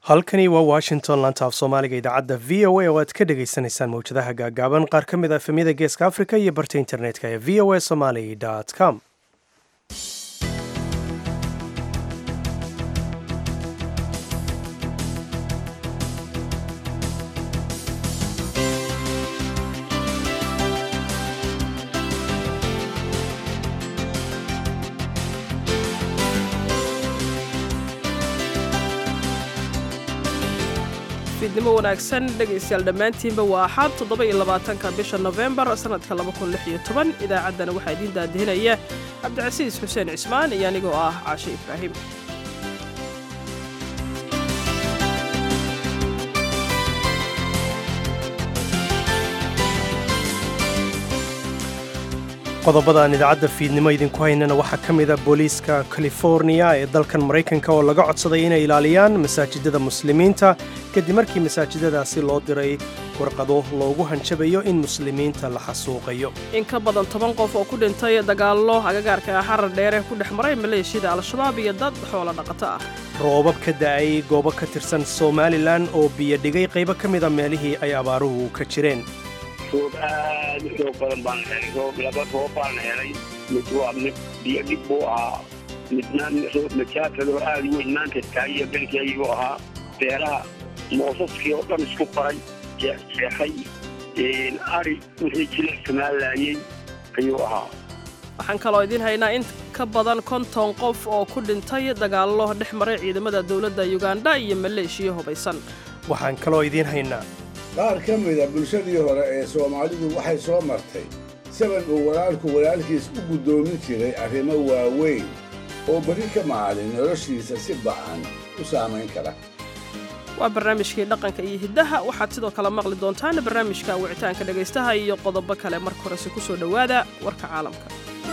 halkani waa washington laanta af soomaaliga idaacadda v o a oo aad ka dhagaysanaysaan mawjadaha gaagaaban qaar ka mid ah efemyada geeska africa iyo barta internetka ee v o a somaly com fiidnimo wanaagsan dhegaystayaal dhammaantiinba waa axaad toddoba iyo labaatanka bisha nofembar sannadka laba kun lix iyo toban idaacaddana waxaa idiin daadihinaya cabdicasiis xuseen cismaan iyo anigoo ah caashe ibraahim qodobada aan idaacadda fiidnimo idinku haynana waxaa ka mid a booliiska californiya ee dalkan maraykanka oo laga codsaday inay ilaaliyaan masaajidada muslimiinta kadib markii masaajidadaasi loo diray warqado loogu hanjabayo in muslimiinta la xasuuqayo in ka badan toban qof oo ku dhintay dagaallo agagaarka ah xarar dheere ku dhex maray maleeshiyada al-shabaab iyo dad xoolo dhaqato ah roobab ka da'ay goobo ka tirsan somalilan oo biyo dhigay qaybo ka mida meelihii ay abaaruhu ka jireen roob aad u xoog badan baan helay roob laba roob baan helay mid waa mid biyo dhib buu ahaa midna roob majaafadoo aad u weyn maanta taagiyo belkeyguu ahaa beeraha moosaskii oo dhan isku qaray jeexjeexay ari wixii jila isticmaalaayey ayuu ahaa waxaan kaloo idiin haynaa in ka badan konton qof oo ku dhintay dagaallo dhex maray ciidamada dowladda yuganda iyo maleeshiya hubaysan waxaan kaloo idiin haynaa qaar ka mida bulshadii hore ee soomaalidu waxay soo martay saban uu walaalku walaalkiis u guddoomin jiray arrimo waaweyn oo beri ka maalin noloshiisa si ba'an u saamayn kara waa barnaamijkii dhaqanka iyo hiddaha waxaad sidoo kale maqli doontaan barnaamijka wicitaanka dhegaystaha iyo qodobo kale marka horese ku soo dhowaada warka caalamka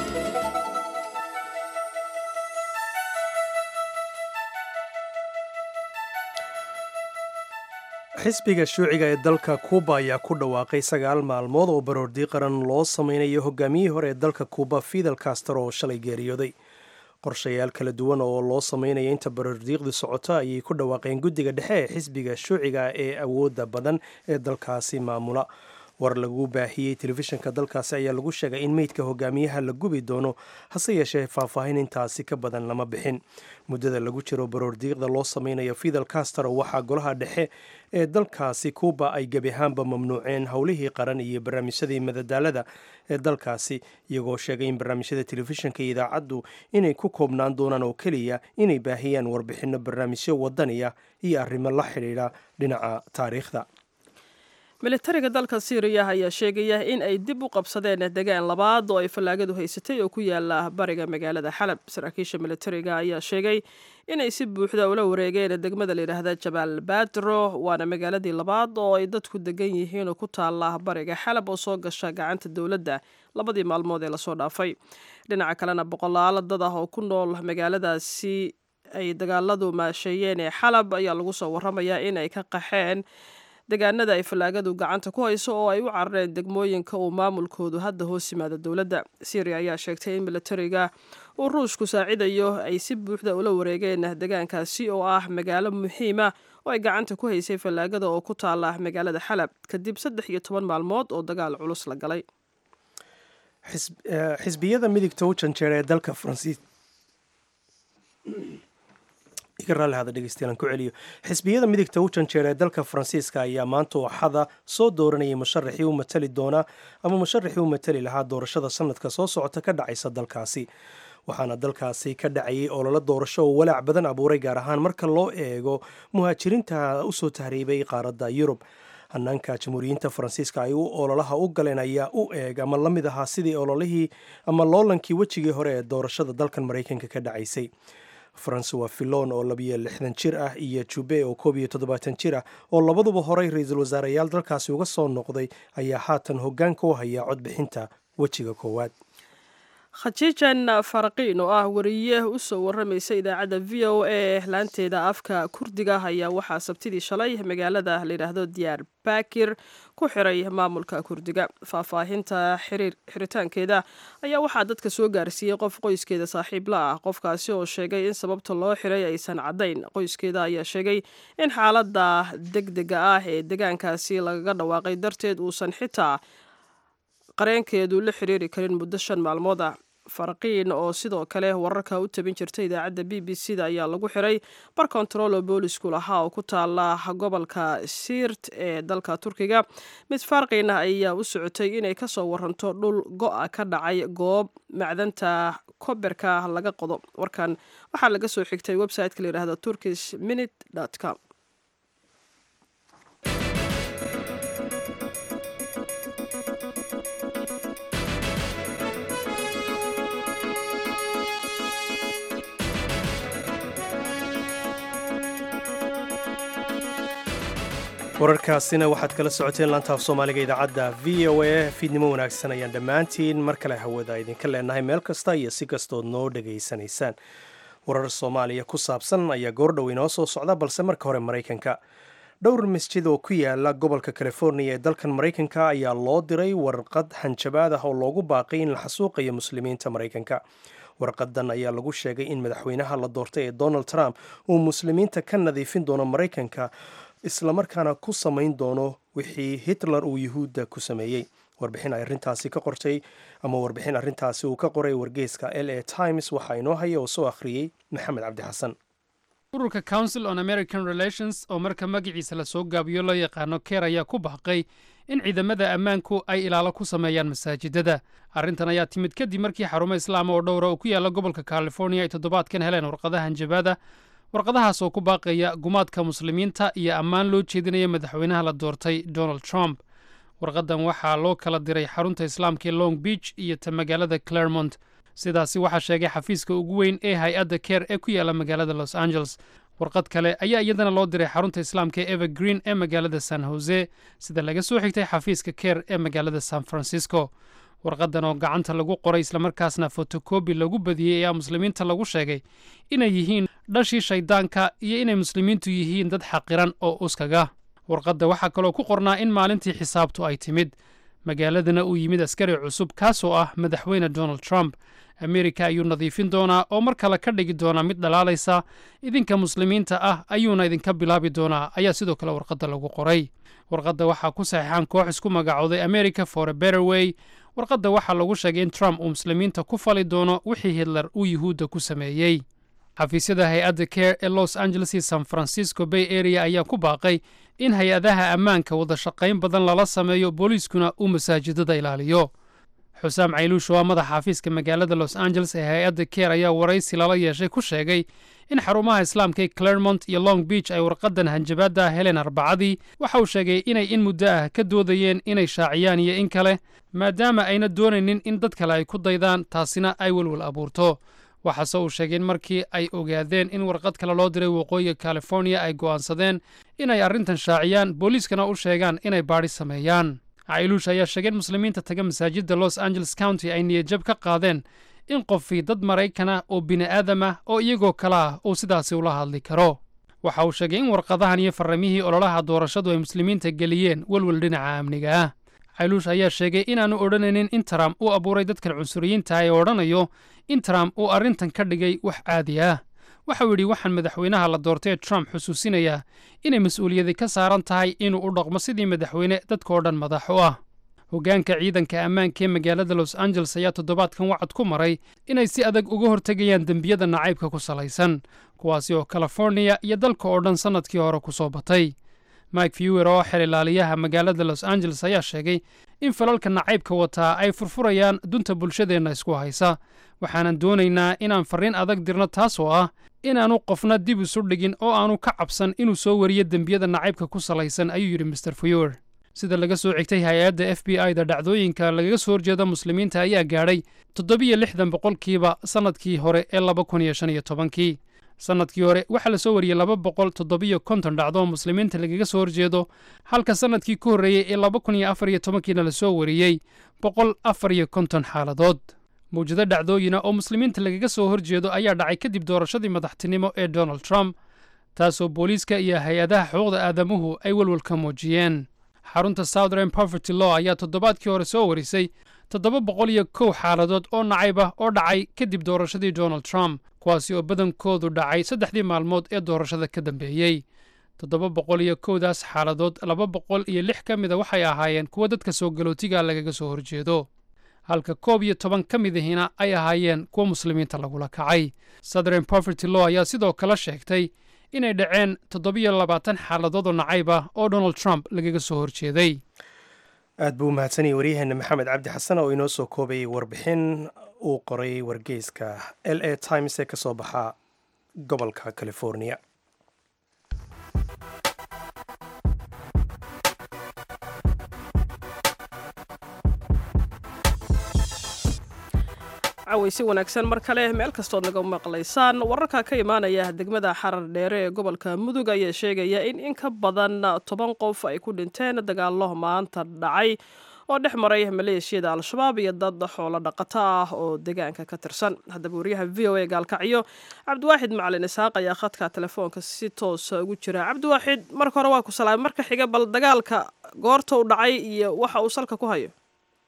xisbiga shuuciga ee dalka kuuba ayaa ku dhawaaqay sagaal maalmood oo baroordii qaran loo samaynayo hogaamiyihii hore ee dalka kuuba fidel castro oo shalay geeriyooday qorshayaal kala duwan oo loo samaynaya inta baroordiiqdu socoto ayay ku dhawaaqeen guddiga dhexe ee xisbiga shuuciga ee awoodda badan ee dalkaasi maamula war lagu baahiyey telefishinka dalkaasi ayaa lagu sheegay in meydka hogaamiyaha la gubi doono hase yeeshee faahfaahin intaasi ka badan lama bixin muddada lagu jiro baroordiiqda loo sameynayo fidel castro waxaa golaha dhexe ee dalkaasi kuuba ay gebi ahaanba mamnuuceen howlihii qaran iyo barnaamijyadii madadaalada ee dalkaasi iyagoo sheegay in barnaamijyada telefishinka iyo idaacaddu inay ku koobnaan doonaan oo keliya inay baahiyaan warbixinno barnaamijyo wadaniya iyo arrimo la xidhiidha dhinaca taariikhda militariga dalka siiriya ayaa sheegaya in ay dib u qabsadeen degaan labaad oo ay fallaagadu haysatay oo ku yaala bariga magaalada xalab saraakiisha militariga ayaa sheegay inay si buuxda ula wareegeen degmada layidhaahda jabaal badro waana magaaladii labaad oo ay dadku degan yihiin oo ku taala bariga xalab oo soo gasha gacanta dowladda labadii maalmood ee lasoo dhaafay dhinaca kalena boqolaalo dad ah oo ku nool magaaladaasi ay dagaaladu maasheeyeen ee xalab ayaa lagu soo waramayaa in ay ka qaxeen degaanada ay fallaagadu gacanta ku hayso oo ay u carareen degmooyinka uu maamulkoodu hadda hoos yimaada dowladda syriya ayaa sheegtay in militariga uu ruushku saacidayo ay si buuxda ula wareegeen degaankaasi oo ah magaalo muhiima oo ay gacanta ku haysay fallaagada oo ku taala magaalada xalab kadib saddex iyo toban maalmood oo dagaal culus la galay xisbiyada midigta u janjeera ee dalka faransiis xisbiyada midigta u janjeera ee dalka faransiiska ayaa maanta waxada soo dooranayay musharaxii u matali doonaa ama musharaxii u matali lahaa doorashada sanadka soo socota ka dhacaysa dalkaasi waxaana dalkaasi ka dhacayay ololo doorasho oo walaac badan abuuray gaar ahaan marka loo eego muhaajiriinta usoo tahriibay qaaradda yurub hanaanka jamhuuriyiinta faransiiska ay u ololaha u galeen ayaa u eeg ama la mid ahaa sidii ololihii ama loolankii wejigii hore ee doorashada dalkan maraykanka ka dhacaysay francois fillon oo labiyo lixdan jir ah iyo jube oo koob iyo toddobaatan jir ah oo labaduba horey ra-iisul wasaareyaal dalkaasi uga soo noqday ayaa haatan hoggaanka u haya codbixinta wejiga koowaad khajiijan faraqiin oo ah wariye u soo waramaysa idaacadda v o a laanteeda afka kurdiga ayaa waxaa sabtidii shalay magaalada layidhaahdo diyaar bakir ku xiray maamulka kurdiga faahfaahinta xiritaankeeda ayaa waxaa dadka soo gaarsiiyey qof qoyskeeda saaxiib la ah qofkaasi oo sheegay in sababta loo xiray aysan caddayn qoyskeeda ayaa sheegay in xaaladda degdega ah ee degaankaasi lagaga dhawaaqay darteed uusan xitaa qareenkeedu la xiriiri karin muddo shan maalmood ah faraqiin oo sidoo kale wararka u tabin jirta idaacadda b b c da ayaa lagu xiray bar kontarolo boolisku lahaa oo ku taala gobolka siirt ee dalka turkiga mid farqiin ah ayaa u socotay inay kasoo waranto dhul go-a ka dhacay goob macdanta koberka laga qodo warkan waxaa laga soo xigtay website-ka la yidhahdo turkish minute com wararkaasina waxaad kala socoteen laantaaf soomaaliga idaacadda v o a fiidnimo wanaagsan ayaan dhammaantiin mar kale hawada idinka leenahay meel kasta iyo si kastood noo dhegaysanaysaan warar soomaaliya ku saabsan ayaa goordhow inoo soo socda balse marka hore maraykanka dhowr masjid oo ku yaala gobolka californiya ee dalkan maraykanka ayaa loo diray warqad hanjabaad ah oo loogu baaqay in la xasuuqayo muslimiinta maraykanka warqadan ayaa lagu sheegay in madaxweynaha la doortay ee donald trump uu muslimiinta ka nadiifin doono maraykanka islamarkaana ku samayn doono wixii hitler uu yuhuudda ku sameeyey warbixin ay arrintaasi ka qortay ama warbixin arrintaasi uu ka qoray wargeyska l a times waxaa inoo haya oo soo akhriyey maxamed cabdi xasan ururka council on american relations oo marka magaciisa lasoo gaabiyo loo yaqaano keer ayaa ku baaqay in ciidamada ammaanku ay ilaalo ku sameeyaan masaajidada arrintan ayaa timid kadib markii xarumo islaama oo dhowra oo ku yaalla gobolka californiya ay toddobaadkan heleen warqadaha hanjabaada warqadahaas oo ku baaqaya gumaadka muslimiinta iyo ammaan loo jeedinaya madaxweynaha la doortay donald trump warqadan waxaa loo kala diray xarunta islaamka ee long beach iyo ta magaalada claremont sidaasi waxaa sheegay xafiiska ugu weyn ee hay-adda keer ee ku yaalla magaalada los angeles warqad kale ayaa iyadana loo diray xarunta islaamka ee evergreen ee magaalada san jose sida laga soo xigtay xafiiska keer ee magaalada san francisco warqadan oo gacanta lagu qoray islamarkaasna fotokobi lagu badiyey ayaa muslimiinta lagu sheegay inay yihiin dhashii shayddaanka iyo inay muslimiintu yihiin dad xaqiran oo uskaga warqadda waxaa kaloo ku qornaa in maalintii xisaabtu ay timid magaaladana uu yimid askari cusub kaasoo ah madaxweyne donald trump amerika ayuu nadiifin doonaa oo mar kale ka dhigi doonaa mid dhalaalaysa idinka muslimiinta ah ayuuna idinka bilaabi doonaa ayaa sidoo kale warqadda lagu qoray warqadda waxaa ku saxiixan koox isku magacooday america for a better way warqadda waxaa lagu sheegay in trump uu muslimiinta ku fali doono wixii hitler uu yuhuudda ku sameeyey xafiisyada hay-adda care ee los angeles iyo san francisco bay area ayaa ku baaqay in hay-adaha ammaanka wada shaqayn badan lala sameeyo booliiskuna uu masaajidada ilaaliyo xusaam cayluush oo ah madaxa xafiiska magaalada los angeles ee hay-adda care ayaa waraysi lala yeeshay ku sheegay in xarumaha islaamka ee claremont iyo long beach ay warqadan hanjabaadda heleen arbacadii waxa uu sheegay inay in muddo ah ka doodayeen inay shaaciyaan iyo in kale maadaama ayna doonaynin in dad kale ay ku daydaan taasina ay welwel abuurto waxaase uu sheegay in markii ay ogaadeen in warqad kale loo diray waqooyiga californiya ay go'aansadeen inay arrintan shaaciyaan booliiskana u sheegaan inay baadhi sameeyaan cailuush ayaa sheegay in muslimiinta taga masaajidda los angeles county ay niyadjab ka qaadeen in qofii dad maraykanah oo bini'aadam ah oo iyagoo kale ah uu sidaasi ula hadli karo waxa uu sheegay in warqadahan iyo farramihii ololaha doorashadu ay muslimiinta geliyeen welwel dhinaca amniga ah cailuush ayaa sheegay inaannu odhanaynin in trump uu abuuray dadkan cunsuriyiinta ee odhanayo in trump uu arrintan ka dhigay wax caadi ah waxauu yidhi waxaan madaxweynaha la doortay ee trump xusuusinayaa inay mas-uuliyadi ka saaran tahay inuu u dhaqmo sidii madaxweyne dadkao dhan madax u ah hoggaanka ciidanka ammaanka ee magaalada los angeles ayaa toddobaadkan wacad ku maray inay si adag uga hortegayaan dembiyada nacaybka ku salaysan kuwaasi oo californiya iyo dalka oo dhan sannadkii hore ku soo batay mike fewer oo xel ilaaliyaha magaalada los angeles ayaa sheegay in falalka nacaybka wataa ay furfurayaan dunta bulshadeenna isku haysa waxaanan doonaynaa inaan farriin adag dirno taas oo ah inaannu qofna dib isu dhigin oo aanu ka cabsan inuu soo wariyo dembiyada nacaybka ku salaysan ayuu yidhi master fewer sida laga soo xigtay hay-adda f b i da dhacdooyinka lagaga soo horjeeda muslimiinta ayaa gaadhay toddobiyo lixdan boqolkiiba sannadkii hore ee laba kun iyo shan iyo tobankii sannadkii hore waxaa la soo wariyey laba boqol toddobiyo konton dhacdo oo muslimiinta lagaga soo horjeedo halka sannadkii ku horreeyey ee laba kun iyo afar iyo tobankiina la soo wariyey boqol afar iyo konton xaaladood mawjado dhacdooyina oo muslimiinta lagaga soo horjeedo ayaa dhacay kadib doorashadii madaxtinimo ee donald trump taasoo booliiska iyo hay-adaha xuquuqda aadamuhu ay welwel ka muujiyeen xarunta southern poverty law ayaa toddobaadkii hore soo warisay toddoba boqol iyo kow xaaladood oo nacayb ah oo dhacay kadib doorashadii donald trump kuwaasi oo badankoodu dhacay saddexdii maalmood ee doorashada ka dambeeyey toddoba boqol iyo kowdaas xaaladood laba boqol iyo lix ka mida waxay ahaayeen kuwa dadka soo galootiga lagaga soo horjeedo halka koob iyo toban ka midihina ay ahaayeen kuwa muslimiinta lagula kacay southern poverty law ayaa sidoo kale sheegtay inay dhaceen toddobiyo labaatan xaaladood oo nacayb ah oo donald trump lagaga soo horjeeday aad buu umahadsanayay waryaheena maxamed cabdi xasan oo inoo soo koobayay warbixin uu qoray wargeyska l a times ee ka soo baxa gobolka california cawaysi wanaagsan mar kale meel kastood naga maqlaysaan wararka ka imaanaya degmada xarar dheere ee gobolka mudug ayaa sheegaya in in ka badan toban qof ay ku dhinteen dagaalo maanta dhacay oo dhex maray maleeshiyada al-shabaab iyo dad xoolo dhaqato ah oo deegaanka ka tirsan haddaba wariyaha v o a gaalkacyo cabdiwaaxid macalin isaaq ayaa khadka telefoonka si toosa ugu jira cabdiwaaxid marka hore waa ku salaamay marka xiga bal dagaalka goorta u dhacay iyo waxa uu salka ku hayo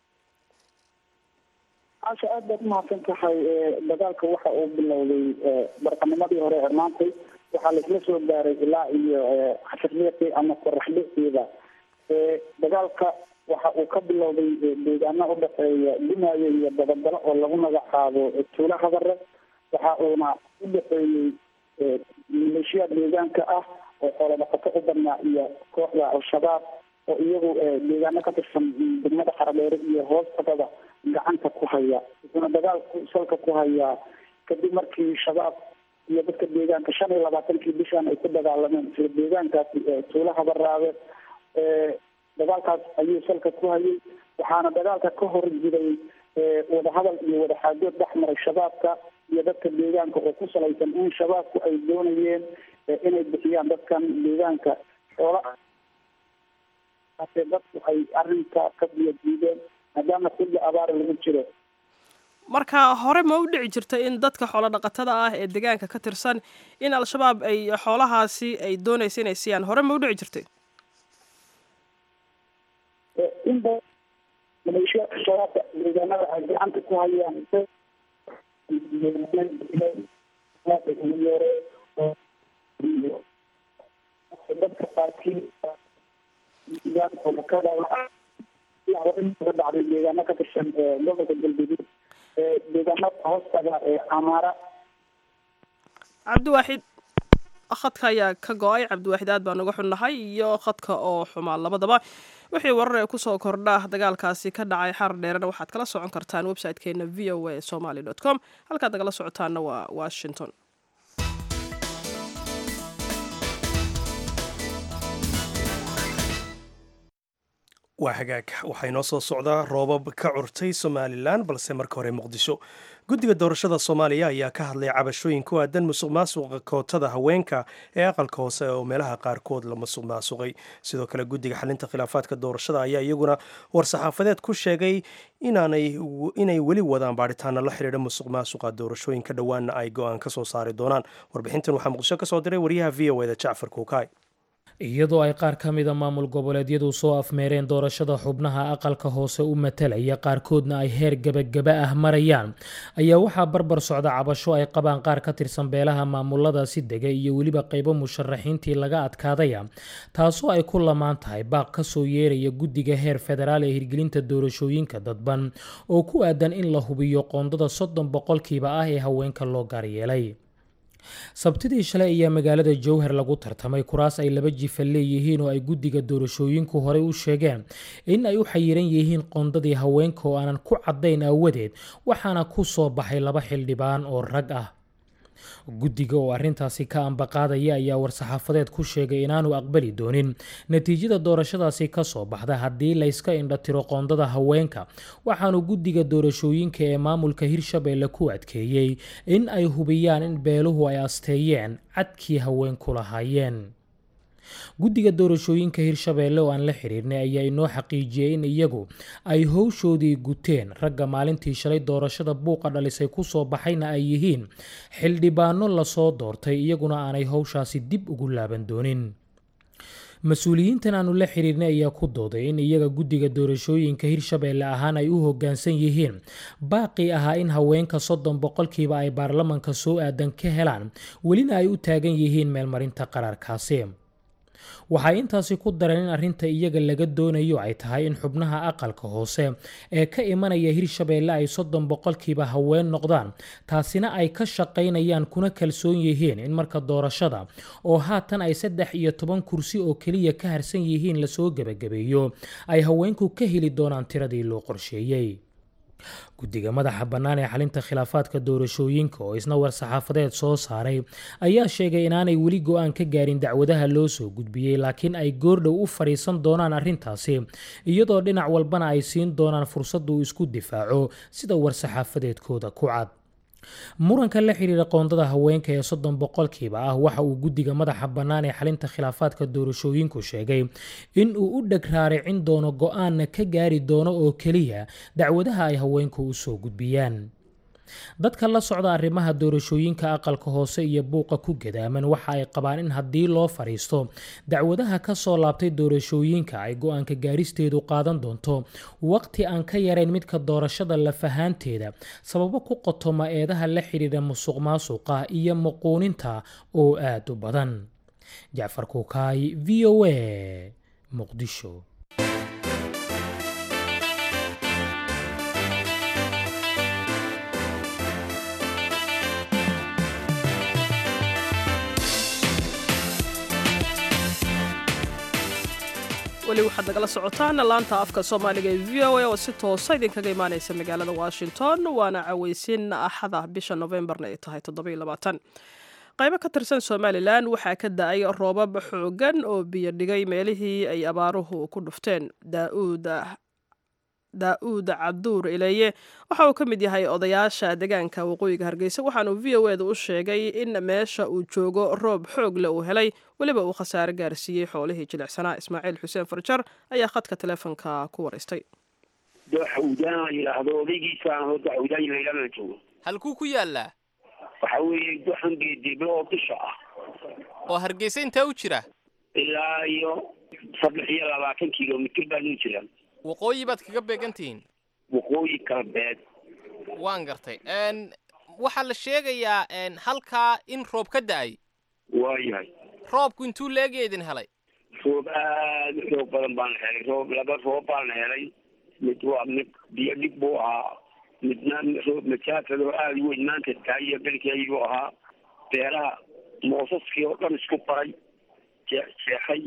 asha aad baad umahadsan tahay dagaalka waxa uu bilowday barqanimadii hore ee maantay waxaa laisla soo gaaray ilaa iyo xasirliiqii ama qoraxdhiiqiida dagaalka waxa uu ka bilowday deegaano udhexeeya dumaayo iyo dabagalo oo lagu magacaabo tuulo hadare waxa uuna u dhexeeyey maleeshiyaad deegaanka ah oo xoolo dhaqato u badnaa iyo kooxda al-shabaab oo iyagu deegaano ka tirsan degmada xaradheere iyo hoostagada gacanta ku haya wuxuuna dagaalku salka ku hayaa kadib markii shabaab iyo dadka deegaanka shan iyo labaatankii bishan ay ku dagaalameen isla deegaankaasi tuulo habaraabe dagaalkaas ayuu salka ku hayay waxaana dagaalka ka hor jiray wadahadal iyo wadaxaajood dhex maray shabaabka iyo dadka deegaanka oo ku salaysan in shabaabku ay doonayeen inay bixiyaan dadkan deegaanka xoola dadku ay arrinka ka biyadiideen maadaama xilli abaara lagu jiro marka hore ma u dhici jirtay in dadka xoolo dhaqatada ah ee deegaanka ka tirsan in al-shabaab ay xoolahaasi ay doonaysa inay siiyaan hore ma u dhici jirtay inba maleeshiyaadka shabaabka deegaanada ay gacanta ku hayaan dadka qaarkii ka dhacday deegaano ka tirsan gobolka galgaduud deegaanada hoostaga ee amaara cabdiwaaxid khadka ayaa ka go-ay cabdiwaaxid aad baan uga xunnahay iyo khadka oo xumaa labadaba wixii warar ee kusoo kordha dagaalkaasi ka dhacay xarar dheerena waxaad kala socon kartaan website-keena v o a somaly dot com halkaad nagala socotaana waa washington waa hagaag waxaa inoo soo socdaa roobab ka curtay somalilan balse marka hore muqdisho guddiga doorashada soomaaliya ayaa ka hadlay cabashooyin ku aadan musuq maasuqa kootada haweenka ee aqalka hoose oo meelaha qaarkood la musuq maasuqay sidoo kale guddiga xalinta khilaafaadka doorashada ayaa iyaguna war-saxaafadeed ku sheegay inay weli wadaan baadhitaana la xidhiidha musuq maasuqa doorashooyinka dhowaanna ay go-aan ka soo saari doonaan warbixintan waxaa muqdisho ka soo diray wariyaha v o eda jacfar kuukaay iyadoo ay qaar ka mida maamul goboleedyadu soo afmeereen doorashada xubnaha aqalka hoose u matalaya qaarkoodna ay heer gebagaba ah marayaan ayaa waxaa barbar socda cabasho ay qabaan qaar ka tirsan beelaha maamuladaasi dega iyo weliba qaybo musharaxiintii laga adkaadaya taasoo ay ku lamaan tahay baaq kasoo yeeraya guddiga heer federaal ee hirgelinta doorashooyinka dadban oo ku aadan in la hubiyo qoondada soddon boqolkiiba ah ee haweenka loo gaaryeelay sabtidii shalay ayaa magaalada jowhar lagu tartamay kuraas ay laba jifa leeyihiin oo ay guddiga doorashooyinku horey u sheegeen in ay u xayiran yihiin qoondadii haweenka oo aanan ku caddayn aawadeed waxaana ku soo baxay laba xildhibaan oo rag ah guddiga oo arrintaasi ka ambaqaadaya ayaa war-saxaafadeed ku sheegay inaanu aqbali doonin natiijada doorashadaasi ka soo baxda haddii layska indhatiro qoondada haweenka waxaanu guddiga doorashooyinka ee maamulka hirshabeelle ku adkeeyey in ay hubiyaan in beeluhu ay asteeyeen cadkii haweenku lahaayeen guddiga doorashooyinka hirshabeelle oo aan la xiriirnay ayaa inoo xaqiijiyey in iyagu ay howshoodii guteen ragga maalintii shalay doorashada buuqa dhalisay kusoo baxayna ay yihiin xildhibaano lasoo doortay iyaguna aanay howshaasi dib ugu laaban doonin mas-uuliyiintan aanu la xiriirnay ayaa ku dooday in iyaga guddiga doorashooyinka hirshabeelle ahaan ay u hoggaansan yihiin baaqii ahaa in haweenka soddon boqolkiiba ay baarlamanka soo aadan ka helaan welina ay u taagan yihiin meelmarinta qaraarkaasi waxay intaasi ku dareen in arrinta iyaga laga doonayo ay tahay in xubnaha aqalka hoose ee ka imanaya hirshabeelle ay soddon boqolkiiba haween noqdaan taasina ay ka shaqaynayaan kuna kalsoon yihiin in marka doorashada oo haatan ay saddex iyo toban kursi oo keliya ka harsan yihiin lasoo gebagabeeyo ay haweenku ka heli doonaan tiradii loo qorsheeyey guddiga madaxa bannaan ee xalinta khilaafaadka doorashooyinka oo isna war-saxaafadeed soo saaray ayaa sheegay inaanay weli go-aan ka gaarin dacwadaha loo soo gudbiyey laakiin ay goordhow u fadhiisan doonaan arrintaasi iyadoo dhinac walbana ay siin doonaan fursad uu isku difaaco sida war-saxaafadeedkooda ku cad muranka la xiriira qoondada haweenka ee soddon boqolkiiba ah waxa uu guddiga madaxa bannaan ee xalinta khilaafaadka doorashooyinku sheegay in uu u dheg raaricin doono go-aanna ka gaari doono oo keliya dacwadaha ay haweenku u soo gudbiyaan dadka la socda arrimaha doorashooyinka aqalka hoose iyo buuqa ku gadaaman waxa ay qabaan in haddii loo fadhiisto dacwadaha ka soo laabtay doorashooyinka ay go-aanka gaaristeedu qaadan doonto waqti aan ka yarayn midka doorashada lafahaanteeda sababo ku qotoma eedaha la xidhiidha musuq maasuqa iyo muquuninta oo aada u badan jacfar kuukaay v o a muqdisho weli waxaad nagala socotaan laanta afka soomaaliga ee v o a oo si toosa idinkaga imaaneysa magaalada washington waana caweysin axada bisha novembarna ay tahay qaybo ka tirsan somalilan waxaa ka da-ay roobab xoogan oo biyo dhigay meelihii ay abaaruhu ku dhufteen daa-uud cabduur ileeye waxa uu ka mid yahay odayaasha deegaanka waqooyiga hargeysa waxaanu v o eeda u sheegay in meesha uu joogo roob xoog le uu helay weliba uu khasaare gaarsiiyey xoolihii jilicsanaa ismaaciil xuseen farjar ayaa khadka teleefonka ku waraystay dooxawdaan la yidhaahdo odaygiisaan oo dooxawdaan layidhahdo joogo halkuu ku yaallaa waxa weeye doxan geedible oo bisha ah oo hargeysa intaa u jira ilaa iyo saddex iyo labaatan kilomitr baan u jiraan waqooyi baad kaga beegan tihiin waqooyi galbeed waan gartay waxaa la sheegayaa halkaa in roob ka da-ay waayahay roobku intuu leegya idin helay roob aada u xoog badan baan helay roob laba roob baan helay mid waa mid biyo dhig buu ahaa midna roob majaafad oo aada u weyn maanta taayiyo belkeyguu ahaa beeraha moosaskii oo dhan isku baray jeexjeexay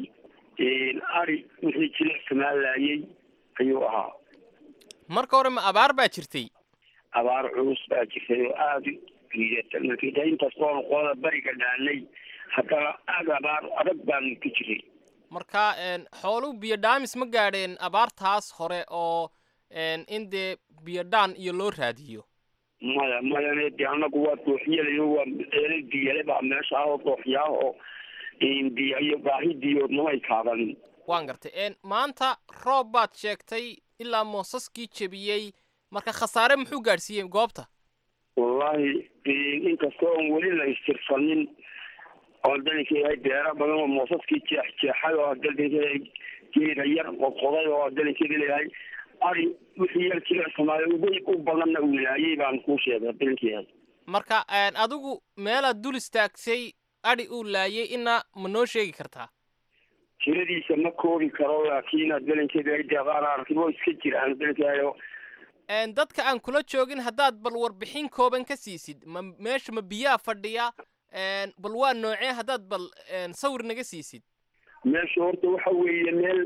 ari wixii jilicsanaa laayay ayuu ahaa marka hore ma abaar baa jirtay abaar culus baa jirtay oo aada liidata markii inkastoonu qolada bariga dhaanay haddana aada abaar adag baanu ku jiray marka xooluhu biyo dhaamis ma gaadheen abaartaas hore oo in dee biyo dhaan iyo loo raadiyo maya mayane dee anagu waa dooxyalayo waa eelay biyale baa meesha ah oo dooxyaa oo biyo iyo baahi biyo mamay kaabanin waan gartay maanta roob baad sheegtay ilaa moosaskii jebiyey marka khasaare muxuu gaadhsiiyey goobta wallaahi inkastoo on weli la istirsanin oo dalinka yahay beera badan oo moosaskii jeex jeexay oo dalinka geeda yar qodqoday oo dalinkeeda leeyahay ari wixii yar jilicsamaayo uga u badanna uu laayay baan kuu sheegay dalinka yahay marka adigu meelaad dul istaagsay adhi uu laayay ina ma noo sheegi kartaa tiradiisa ma koobi karo laakiin dalinkeeda ay deeqaan arkibo iska jiraan dalinkayo dadka aan kula joogin haddaad bal warbixin kooban ka siisid ma meesha ma biyaa fadhiya bal waa noocee haddaad bal sawir naga siisid meesha horta waxa weeye meel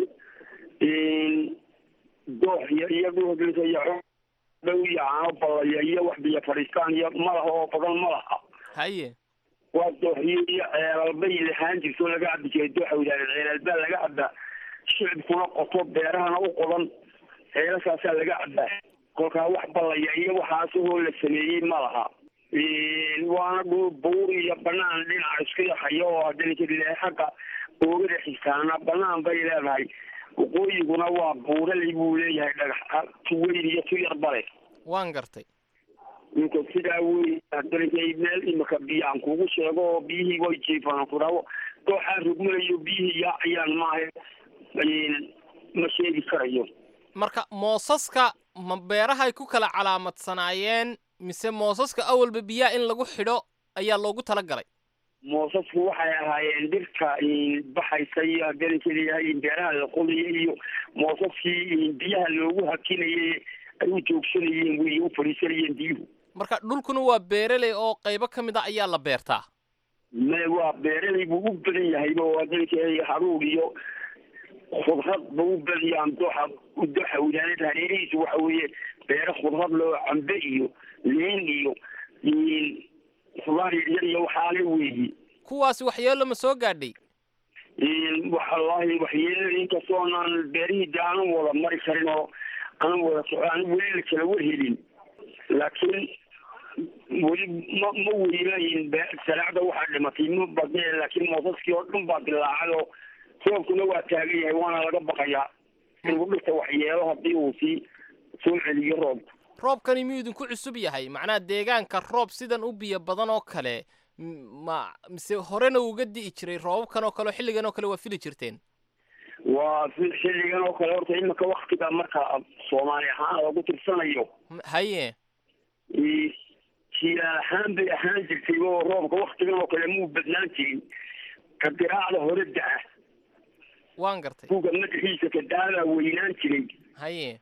doox iyo iyadoo dhow iyo caano ballaya iyo wax biyo fadhiistaan iyo malaha oo badan ma laha haye waa dooxiyo iyo ceelalbay lahaan jirto laga cabi jiray dooxa wadaareen ceelaalbaa laga cabaa shicibkuna qoto beerahana u qodan ceelashaasaa laga cabaa kolkaa wax ballaya iyo waxaasahoo la sameeyey ma laha waana dhul buur iyo banaan dhinaca isku yaxayo oo dalinkeeda xagga oogada xisaana banaan bay leedahay waqooyiguna waa buuraley buu leeyahay dhagax tu weyn iyo tu yar bale waan gartay ninka sidaa wey darinkay meel imika biyo aan kugu sheego oo biyihii way jiifaan ku dhawo dooxaan rugmanayo biyihii yaacayaan maaha ma sheegi karayo marka moosaska ma beerahay ku kala calaamadsanaayeen mise moosaska awalba biyaha in lagu xidho ayaa loogu talagalay moosasku waxay ahaayeen dhirta baxaysa iyo darinka leeyahay beeraha la qodaya iyo moosaskii biyaha loogu hakinayay ay u joogsanayeen wey u fadhiisanayeen biyuhu marka dhulkuna waa beeraley oo qaybo ka mid a ayaa la beertaa me waa beeraley buu u badan yahay oo darinka haruur iyo khudrad ba u badiyaan dooxa dooxa wilaanad hareerihiisu waxa weeye beero khudrad loo cambe iyo liin iyo khudaar yaryar iyo waxaale weeyi kuwaasi waxyeello ma soo gaadhay wallahi waxyeelada inkastoonaan beerihii de aanan wada mari karin oo aanan wada soco aan weli la kala warhelin laakiin weli ma ma weynayin salaacda waxaa dhimatay ma badne laakiin moosaskii oo dhan baa dilaacay oo roobkuna waa taagan yahay waana laga baqayaa inuu dhirta waxyeelo haddii uu sii soo celiyo roobka roobkani miyuu idinku cusub yahay macnaha deegaanka roob sidan u biyo badan oo kale ma mise horena uga di'i jiray roobabkan oo kale oo xilligan oo kale waa fili jirteen waa xilligan oo kale horta imika waktiga marka soomaali ahaan lagu tirsanayo haye jilaal ahaan bay ahaan jirtay oo roobka waktigan oo kale muu badnaan jirin ka diraacda hore da-a waan gartay kuga madaxiisa ka daadaa weynaan jiray haye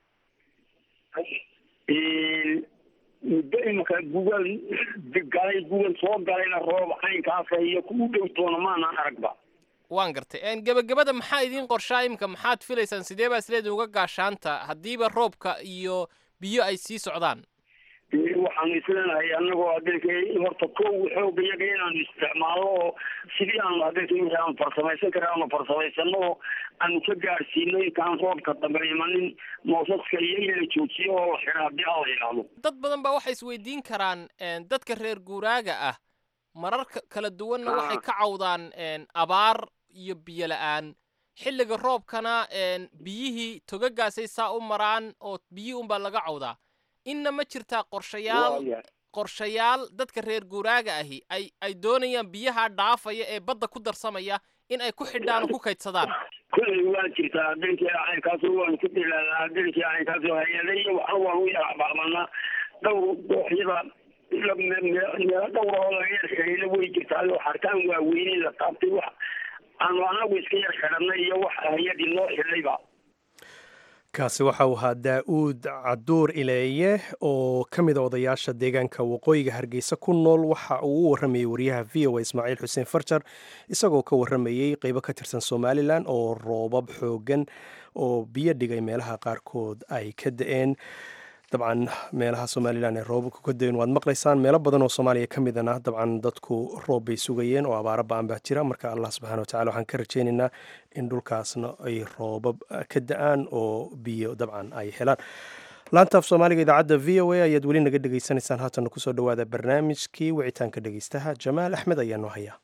muddo imika gugal galay gugal soo galayna roob caynkaasa iyo ku dhow toona maanaan aragba waan gartay gebagabada maxaa idiin qorshaa imika maxaad filaysaan sidee baa isleedin uga gaashaanta haddiiba roobka iyo biyo ay sii socdaan waxaanu isleenahay anagoo adeerka horta kow xooga iyaga inaanu isticmaalo oo sidii aanu adeerka wixii aanu farsamaysan kara aanu farsamaysanno oo aanu ka gaadhsiino intaan roobka dambe imanin moosaska iyo in la joojiyo oo la xidha haddii alla yidhaahdo dad badan baa waxay isweydiin karaan dadka reer guuraaga ah marar kala duwanna waxay ka cawdaan abaar iyo biyo la-aan xilliga roobkana biyihii togagaasay saa u maraan oo biyihii unbaa laga cawdaa inna ma jirtaa qorshayaal qorshayaal dadka reer guuraaga ahi ay ay doonayaan biyaha dhaafaya ee badda ku darsamaya in ay ku xidhaan oo ku kaydsadaan kulley waa jirtaa adenkii caynkaas waanu ku dilaalaa adenkii caynkaas hay-ada iyo waxna waanu yaracbacbanaa dhowr dooxyada meelo dhowr oo laga yar xidhayna way jirtaa oo xarkaan waaweyne la taabtay wax aanu anagu iska yar xidhanay iyo wax hay-adii noo xidhayba kaasi waxa uu ahaa daa-uud caduur ileeye oo ka mid a odayaasha deegaanka waqooyiga hargeysa ku nool waxa uu u warramayey wariyaha v o a ismaaciil xuseen farjar isagoo ka warramayey qeybo ka tirsan somalilan oo roobab xoogan oo biyo dhigay meelaha qaarkood ay ka da-een dabcan meelaha somalilan ee roobabku ka dayn waad maqlaysaan meelo badan oo soomaaliya ka midana dabcan dadku roob bay sugayeen oo abaaro ba-an baa jira marka allah subxana wa tacala waxaan ka rajaynaynaa in dhulkaasna ay roobab ka da-aan oo biyo dabcan ay helaan laanta af soomaaliga idaacadda v o a ayaad weli naga dhegaysanaysaan haatanna kusoo dhawaada barnaamijkii wicitaanka dhegeystaha jamaal axmed ayaa noo haya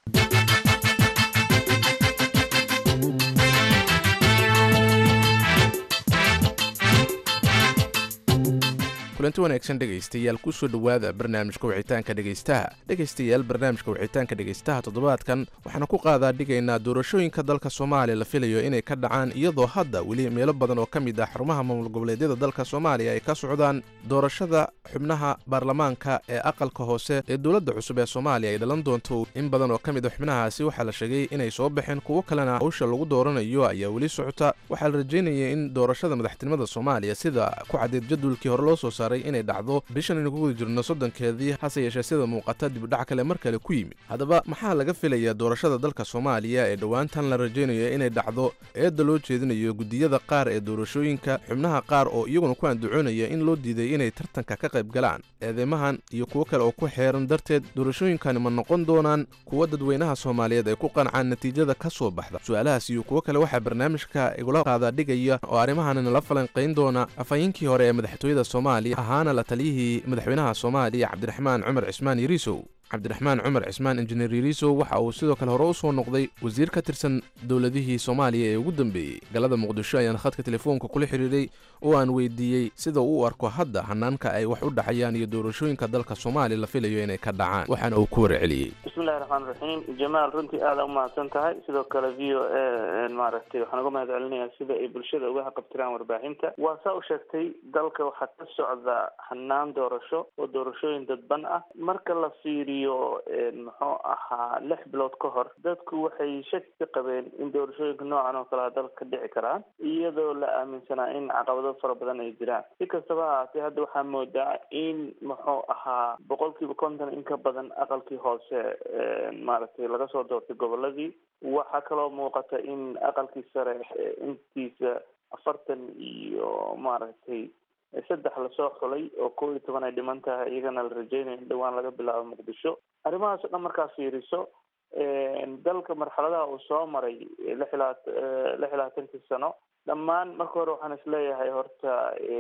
kulanti wanaagsan dhegaystayaal kusoo dhowaada barnaamijka wicitaanka dhegaystaha dhegaystayaal barnaamijka wicitaanka dhegaystaha toddobaadkan waxaana ku qaadaa dhigaynaa doorashooyinka dalka soomaaliya la filayo inay ka dhacaan iyadoo hadda weli meelo badan oo ka mid ah xarumaha maamul goboleedyada dalka soomaaliya ay ka socdaan doorashada xubnaha baarlamaanka ee aqalka hoose ee dowladda cusub ee soomaaliya ay dhalan doonto in badan oo ka mid a xubnahaasi waxaa la sheegay inay soo baxeen kuwo kalena hawsha lagu dooranayo ayaa weli socota waxaa la rajaynaya in doorashada madaxtinimada soomaaliya sida ku caddeed jadwalkii hore loo soo saaray inay dhacdo bishan aynu ku guda jirno soddonkeedii hase yeeshee sida muuqata dibudhac kale mar kale ku yimid haddaba maxaa laga filayaa doorashada dalka soomaaliya ee dhowaantan la rajaynayo inay dhacdo eedda loo jeedinayo guddiyada qaar ee doorashooyinka xubnaha qaar oo iyaguna ku andacoonaya in loo diiday inay tartanka ka qayb galaan eedeymahan iyo kuwo kale oo ku xeeran darteed doorashooyinkani ma noqon doonaan kuwa dadweynaha soomaaliyeed ay ku qancaan natiijada ka soo baxda su-aalahaas iyo kuwo kale waxaa barnaamijka igula qaada dhigaya oo arrimahan nala falanqayn doona afhayeenkii hore ee madaxtooyada soomaaliya ahaana la taliyihii madaxweynaha soomaaliya cabdiraxmaan cumar cismaan yariisow cabdiraxmaan cumar cismaan injineer yariiso waxa uu sidoo kale hore u soo noqday wasiir ka tirsan dowladihii soomaaliya ee ugu dambeeyey galada muqdisho ayaan khadka telefoonka kula xidhiidhay oo aan weydiiyey sida uu u arko hadda hanaanka ay wax u dhexayaan iyo doorashooyinka dalka soomaaliya la filayo inay ka dhacaan waxaana uu ku warceliyey bismillahi raxmaan raxiim jamaal runtii aada u mahadsan tahay sidoo kale v o a maaragtay waxaan uga mahad celinayaa sida ay bulshada uga haqabtiraan warbaahinta waa saa u sheegtay dalka waxaa ka socda hanaan doorasho oo doorashooyin dadban ah marka la fiiriyo muxuu ahaa lix bilood ka hor dadku waxay shaki ka qabeen in doorashooyinka noocan oo kalea dalka ka dhici karaan iyadoo la aaminsanaa in caqabado fara badan ay jiraan si kastaba ha ahaatee hadda waxaa moodaa in muxuu ahaa boqolkiiba konton in ka badan aqalkii hoose maaragtay laga soo doortay goboladii waxaa kaloo muuqata in aqalkii sare intiisa afartan iyo maaragtay saddex lasoo xulay oo kow iyo toban ay dhiman tahay iyagana la rajeynayo in dhawaan laga bilaabo muqdisho arrimahaas o dhan markaa fiiriso dalka marxaladaha uu soo maray lix ilaa lix iyo labaatankii sano dhammaan marka hore waxaan isleeyahay horta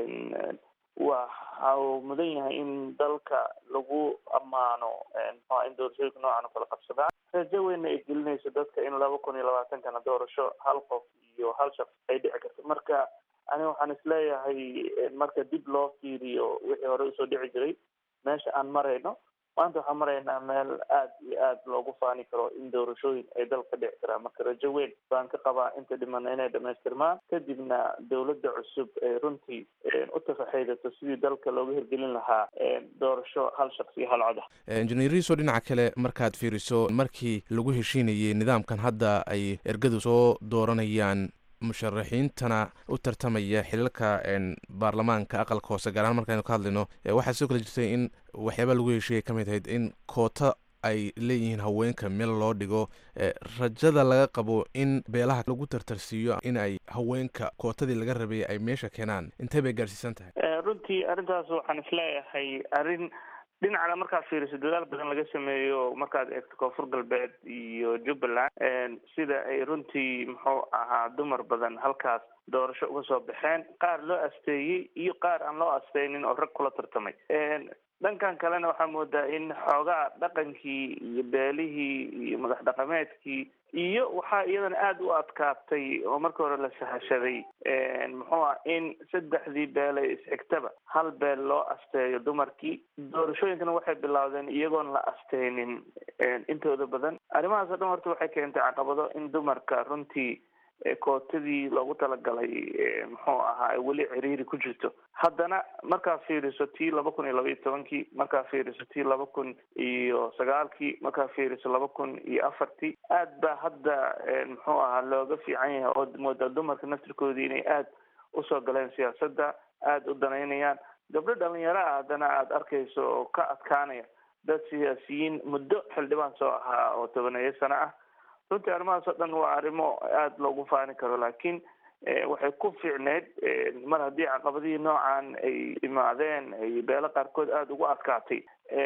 waxa uu mudan yahay in dalka lagu ammaano mxua in doorashooyinka noocan oo kala qabsadaan rajo weynna ay gelinayso dadka in laba kun iyo labaatankana doorasho hal qof iyo hal shaqs ay dhici karto marka aniga waxaan isleeyahay marka dib loo fiiriyo wixii hore usoo dhici jiray meesha aan marayno maanta waxaan maraynaa meel aad iyo aad loogu faani karo in doorashooyin ay dalka dhici karaan marka rajo weyn baan ka qabaa inta dhimana inay dhamaystirmaan kadibna dowladda cusub ay runtii u tafaxaydato sidii dalka looga hirgelin lahaa doorasho hal shaqsi iyo hal cod ah injineer riso dhinaca kale markaad fiiriso markii lagu heshiinayay nidaamkan hadda ay ergadu soo dooranayaan musharaxiintana u tartamaya xilalka baarlamaanka aqalka hoose gaar ahaan markaynu ka hadlayno waxaa sidoo kale jirtay in waxyaaba lagu heshiiyay ka mid ahayd in koota ay leeyihiin haweenka meel loo dhigo rajada laga qabo in beelaha lagu tartarsiiyo in ay haweenka kootadii laga rabay ay meesha keenaan intee bay gaarsiisan tahay runtii arrintaas waxaan isleeyahay arrin dhinacana markaad fiiriso dadaal badan laga sameeyo markaad eegto koonfur galbeed iyo jubbaland sida ay runtii muxuu ahaa dumar badan halkaas doorasho uga soo baxeen qaar loo asteeyey iyo qaar aan loo asteynin oo rag kula tartamay dhankan kalena waxaa moodaa in xoogaa dhaqankii iyo beelihii iyo madax dhaqameedkii iyo waxaa iyadana aada u adkaatay oo marka hore la sahashaday muxuu ah in saddexdii beele isxigtaba hal beel loo asteeyo dumarkii doorashooyinkana waxay bilaawdeen iyagoon la asteynin intooda badan arrimahaas o dhan horta waxay keentay caqabado in dumarka runtii kootadii loogu talagalay muxuu ahaa ay weli ciriiri ku jirto haddana markaa fiiriso tii laba kun iyo laba iyo tobankii markaa fiiriso tii laba kun iyo sagaalkii markaa fiiriso laba kun iyo afartii aad baa hadda muxuu ahaa looga fiican yahay oo moodaa dumarka naftirkoodii inay aada usoo galeen siyaasadda aada u danaynayaan gabdho dhalinyaro ah haddana aada arkayso oo ka adkaanaya dad siyaasiyiin muddo xildhibaan soo ahaa oo tobaneeyo sano ah runtii arrimahaas oo dhan waa arrimo aada loogu faani karo laakiin waxay ku fiicneyd mar haddii caqabadihii noocan ay imaadeen ay beelo qaarkood aada ugu adkaatay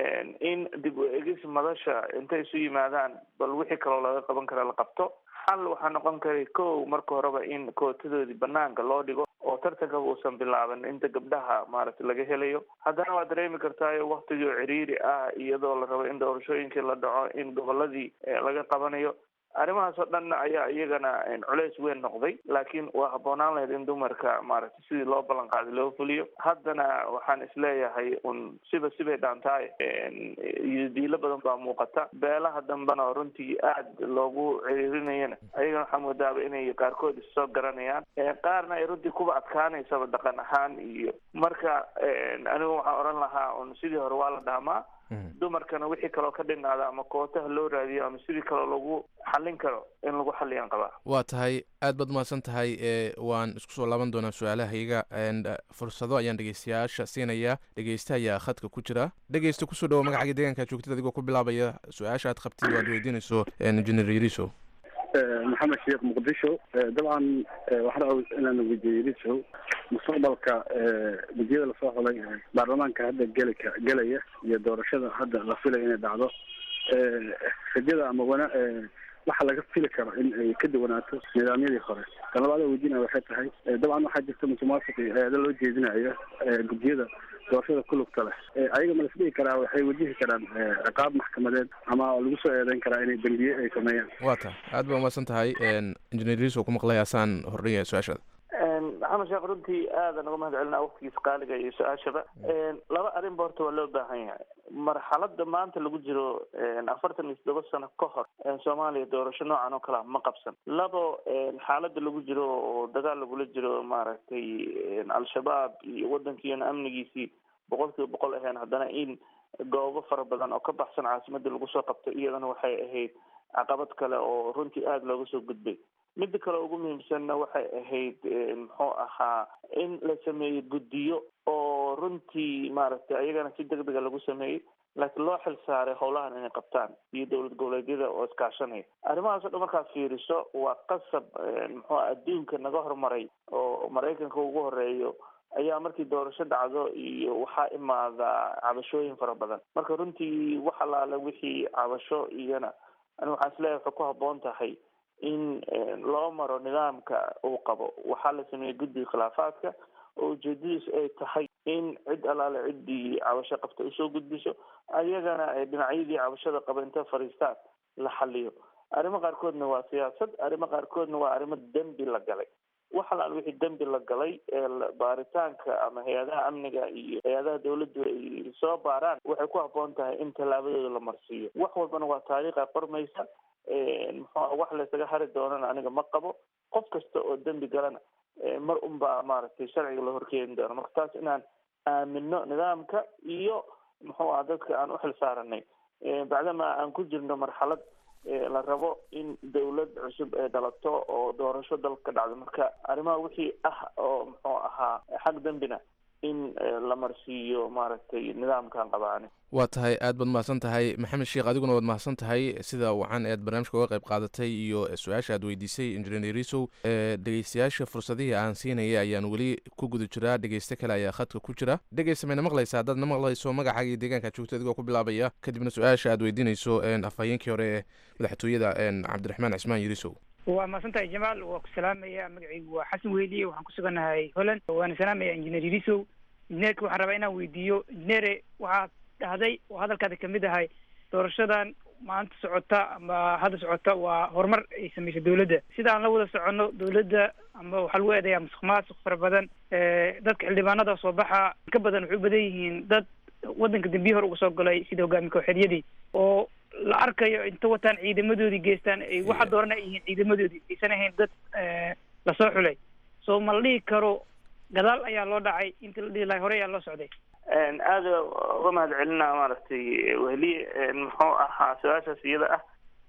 in dib u egis madasha intay isu yimaadaan bal wixii kaloo laga qaban kara la qabto xal waxaa noqon karay kow marka horeba in kootadoodii banaanka loo dhigo oo tartankaba uusan bilaaban inta gabdhaha maaragtay laga helayo haddana waa dareemi kartaayo waktigii oo ciriiri ah iyadoo la rabo in doorashooyinkii la dhaco in goboladii laga qabanayo arrimahaas oo dhanna ayaa iyagana culeys weyn noqday laakiin waa habboonaan lahayd in dumarka maaragtay sidii loo ballan qaaday loo fuliyo haddana waxaan isleeyahay un siba sibay dhaantahay iyo diilo badan baa muuqata beelaha dambena oo runtii aada loogu ciriirinayana ayagana waxaa moodaaba inay qaarkood issoo garanayaan qaarna ay runtii kuba adkaanaysaba dhaqan ahaan iyo marka anigu waxaan odhan lahaa un sidii hore waa la dhaamaa dumarkana wixii kaloo ka dhinaada ama kootaha loo raadiyo ama sidii kaloo lagu xallin karo in lagu xalliyaan qabaa waa tahay aad baad umahadsan tahay waan isku soo laaban doonaa su-aalahayga fursado ayaan dhegeystayaasha siinayaa dhegeysta ayaa khadka ku jira dhegeysta kusoo dhawo magacaaga deegaanka joogtid adigoo ku bilaabaya su-aasha aad qabtid waad weydiinayso engineer yariso maxamed sheekh muqdisho dabcan waxaan rabaa inaan weydiiyo yariso mustaqbalka gudiyada lasoo xulay baarlamaanka hadda geli gelaya iyo doorashada hadda la filaya inay dhacdo rajada ama wana waxa laga fili karo in ay ka duwanaato nidaamyadii hore tan labaad weydiinaya waxay tahay dabcan waxaa jirta musuqmaasuqi eeda loo jeedinayo guddiyada doorashada ku lugta leh ayaga ma lasdhihi karaa waxay wajihi karaan ciqaab maxkamadeed ama lagu soo eedeyn karaa inay dembiye ay sameeyaan waa ta aad ba umahadsan tahay injineer riso ku maqlay asaan hordhigaya su-aashada maxamed sheekh runtii aadan uga mahad celinaa waqtigiisa qaaliga iyo su-aashaba laba arrinba horta waa loo baahan yahay marxalada maanta lagu jiro afartan iyo toddoba sano ka hor soomaaliya doorasho noocan oo kalea ma qabsan labo xaalada lagu jiro oo dagaal lagula jiro maaragtay al-shabaab iyo wadankiina amnigiisii boqol kiiba boqol ahayn haddana in goobo fara badan oo ka baxsan caasimadii lagu soo qabto iyadana waxay ahayd caqabad kale oo runtii aada looga soo gudbay midda kale ugu muhiimsanna waxay ahayd muxuu ahaa in la sameeyo guddiyo oo runtii maaragtay ayagana si deg dega lagu sameeyey laakiin loo xil saaray howlahan inay qabtaan iyo dowlad goboleedyada oo iskaashanaya arrimahaas o dhan markaad fiiriso waa qasab muxuu adduunka naga hormaray oo maraykanka ugu horeeyo ayaa markii doorasho dhacdo iyo waxaa imaada cabashooyin fara badan marka runtii wax alaale wixii cabasho iyana ani waxaan isleeyahay waxay ku habboon tahay in loo maro nidaamka uu qabo waxaa la sameeyey guddiga khilaafaadka oo ujeedadiisu ay tahay in cid alaale ciddii cabasho qabta usoo gudbiso ayagana ay dhinacyadii cabashada qaba inta fadhiistaan la xaliyo arrimo qaarkoodna waa siyaasad arrimo qaarkoodna waa arrimo dembi la galay wax alaal wixii dembi la galay ee baaritaanka ama hay-adaha amniga iyo hay-adaha dawladdu ay soo baaraan waxay ku habboon tahay in tallaabadooda la marsiiyo wax walbana waa taariikha qormaysa muxuu wax laysaga hari doonana aniga ma qabo qof kasta oo dembi galana mar unbaa maaragtay sharciga la horkeeni doono marka taas inaan aamino nidaamka iyo muxuu aha dadka aan uxil saaranay bacdama aan ku jirno marxalad la rabo in dawlad cusub ay dhalato oo doorasho dalka ka dhacdo marka arrimaha wixii ah oo muxuu ahaa xag dembina in la marsiiyo maaragtay nidaamkan qabaani waa tahay aad baad mahadsan tahay maxamed sheekh adiguna waad mahadsan tahay sida wacan ead barnaamijka uga qayb qaadatay iyo su-aasha aad weydiisay injineer risow dhegeystayaasha fursadihii aan siinaya ayaan weli ku guda jiraa dhegeyste kale ayaa khadka ku jira dhegeysta mayna maqlaysa haddaad na maqlayso magacaaga iyo deegaanka joogta adigoo ku bilaabaya kadibna su-aasha aad weydiinayso afhayeenkii hore ee madaxtooyada cabdiraxmaan cismaan yirisow waa mahadsantahay jamaal waa ku salaamaya magacaygu waa xasan weyliye waxaan ku sugannahay holland waana salaamaya injineer yirisow injineerka waxaan rabaa inaan weydiiyo injineere waxaad dhahday oo hadalkaada kamid ahay doorashadan maanta socota ama hadda socota waa horumar ay sameysay dawladda sida aan la wada soconno dawladda ama waxaa lagu eedayaa musuq maasuq fara badan dadka xildhibaanada soo baxa ka badan waxay u badan yihiin dad waddanka dambiyi hore uga soo galay sida hogaami kooxeedyadii oo la arkayo inta wataan ciidamadoodii geystaan ay waxa dooran ay yihiin ciidamadoodii aysan ahayn dad lasoo xulay so ma la dhihi karo gadaal ayaa loo dhacay inta la dhihi lahay hore ayaa loo socday aada uga mahad celinaa maaragtay wehliye muxuu ahaa su-aashaas iyada ah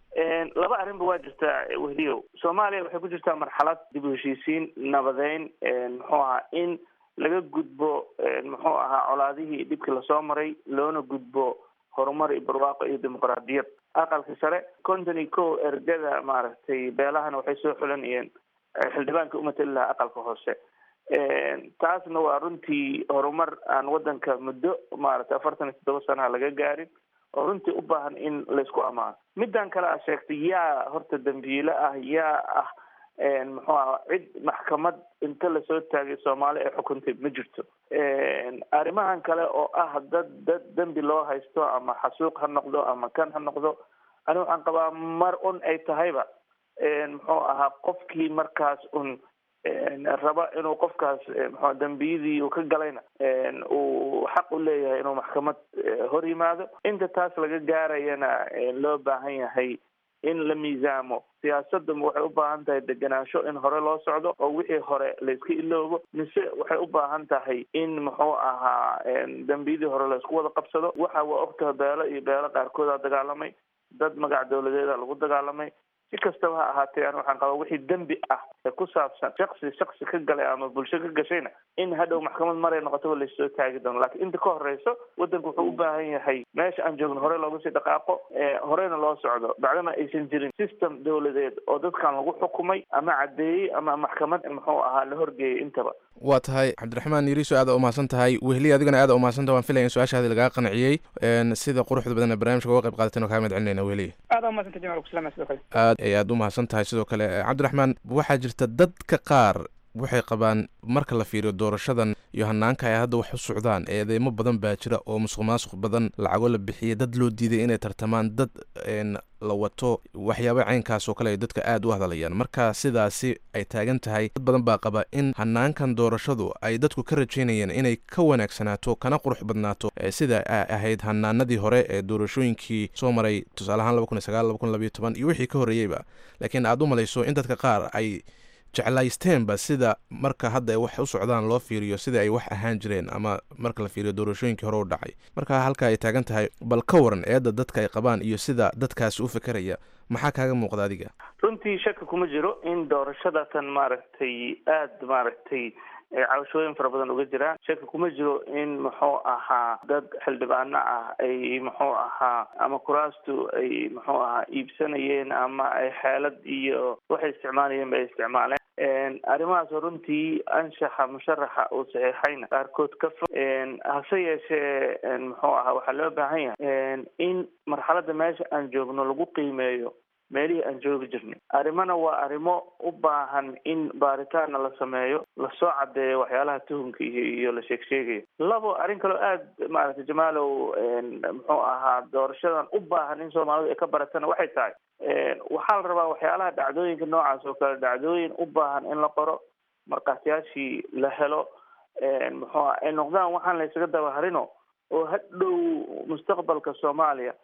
laba arrinba waa jirtaa wehliyow soomaaliya waxay ku jirtaa marxalad dib u heshiisiin nabadeyn muxuu ahaa in laga gudbo muxuu ahaa colaadihii dhibkii lasoo maray loona gudbo horumar iyo barwaaqo iyo dimuqraadiyad aqalka sare konton iyo kow ergada maaragtay beelahana waxay soo xulanayeen xildhibaanka umatali lahaa aqalka hoose taasna waa runtii horumar aan wadanka muddo maaragtay afartan iyo toddoba sanaha laga gaarin oo runtii u baahan in laysku amaano middan kale a sheegtay yaa horta dambiile ah yaa ah muxuu aha cid maxkamad inta lasoo taagay soomaali ay xukuntay ma jirto arrimahan kale oo ah dad dad dembi loo haysto ama xasuuq ha noqdo ama kan ha noqdo ani waxaan qabaa mar un ay tahayba muxuu ahaa qofkii markaas un raba inuu qofkaas mxu dembiyadii uu ka galayna uu xaq u leeyahay inuu maxkamad hor yimaado inta taas laga gaarayana loo baahan yahay in la miisaamo siyaasadda waxay u baahan tahay degenaansho in hore loo socdo oo wixii hore layska iloobo mise waxay u baahan tahay in muxuu ahaa dembiyadii hore laysku wada qabsado waxa waa ogtaha beelo iyo beelo qaarkooda dagaalamay dad magac dawladeeda lagu dagaalamay si kastaba ha ahaatee an waxaan qabaa wixii dembi ah ee ku saabsan shaksi shaksi ka galay ama bulsho ka gashayna in hadhow maxkamad maray noqotaba laysoo taagi doono lakiin inta ka horeyso waddanku wuxuu u baahan yahay meesha aan joogno hore looga sii dhaqaaqo horeyna loo socdo bacdama aysan jirin system dawladeed oo dadkan lagu xukumay ama caddeeyey ama maxkamad muxuu ahaa la horgeeyay intaba waa tahay cabdiraxmaan yiriiso aada umahadsan tahay wehli adigana aada umahadsan tahay waan filaya in su-aashaadi lagaa qanciyey sida quruxda badan ee barnamijka uga qayb qaadateen oo kaa mahad celinayna wehli aada umadsanta jamal kusalama sidoo kale aad ay aada umahadsan tahay sidoo kale cabdiraxmaan waxaa jirta dadka qaar waxay qabaan marka la fiiriyo doorashadan iyo hanaanka ay hadda wax u socdaan eedeymo badan baa jira oo musuq maasuq badan lacago la bixiyay dad loo diiday inay tartamaan dad la wato waxyaaba caynkaas oo kale ay dadka aada u hadlayaan marka sidaasi ay taagan tahay dad badan baa qaba in hanaankan doorashadu ay dadku ka rajaynayeen inay ka wanaagsanaato kana qurux badnaato sida ay ahayd hanaanadii hore ee doorashooyinkii soo maray tusaaleahaan laba kun iyo sagaal laba kun labayo toban iyo wixii ka horreeyeyba laakiin aada u malayso in dadka qaar ay jeclaysteenba sida marka hadda ay wax u socdaan loo fiiriyo sida ay wax ahaan jireen ama marka la fiiriyo doorashooyinkii hore u dhacay marka halka ay taagan tahay bal ka waran eedda dadka ay qabaan iyo sida dadkaasi u fekeraya maxaa kaaga muuqda adiga runtii shaki kuma jiro in doorashadatan maaragtay aada maaragtay cabashooyin fara badan uga jiraan shaki kuma jiro in muxuu ahaa dad xildhibaano ah ay muxuu ahaa ama kuraastu ay muxuu ahaa iibsanayeen ama ay xeelad iyo waxay isticmaalayeen ba ay isticmaaleen arrimahaas runtii anshaxa musharaxa uu saxiixayna qaarkood ka fog hase yeeshee muxuu ahaa waxaa loo baahan yahay in marxaladda meesha aan joogno lagu qiimeeyo meelihii aan joogi jirnay arrimana waa arrimo u baahan in baaritaanna la sameeyo lasoo caddeeyo waxyaalaha tuhumka iyo iyo la sheeg sheegayo labo arrin kaloo aada maaragtay jamaalow muxuu ahaa doorashadan u baahan in soomaalidu ay ka baratana waxay tahay waxaa la rabaa waxyaalaha dhacdooyinka noocaas oo kale dhacdooyin u baahan in la qoro markhaatiyaashii la helo muxuu aha ay noqdaan waxaan la ysaga dabaharino oo hadhow mustaqbalka soomaaliya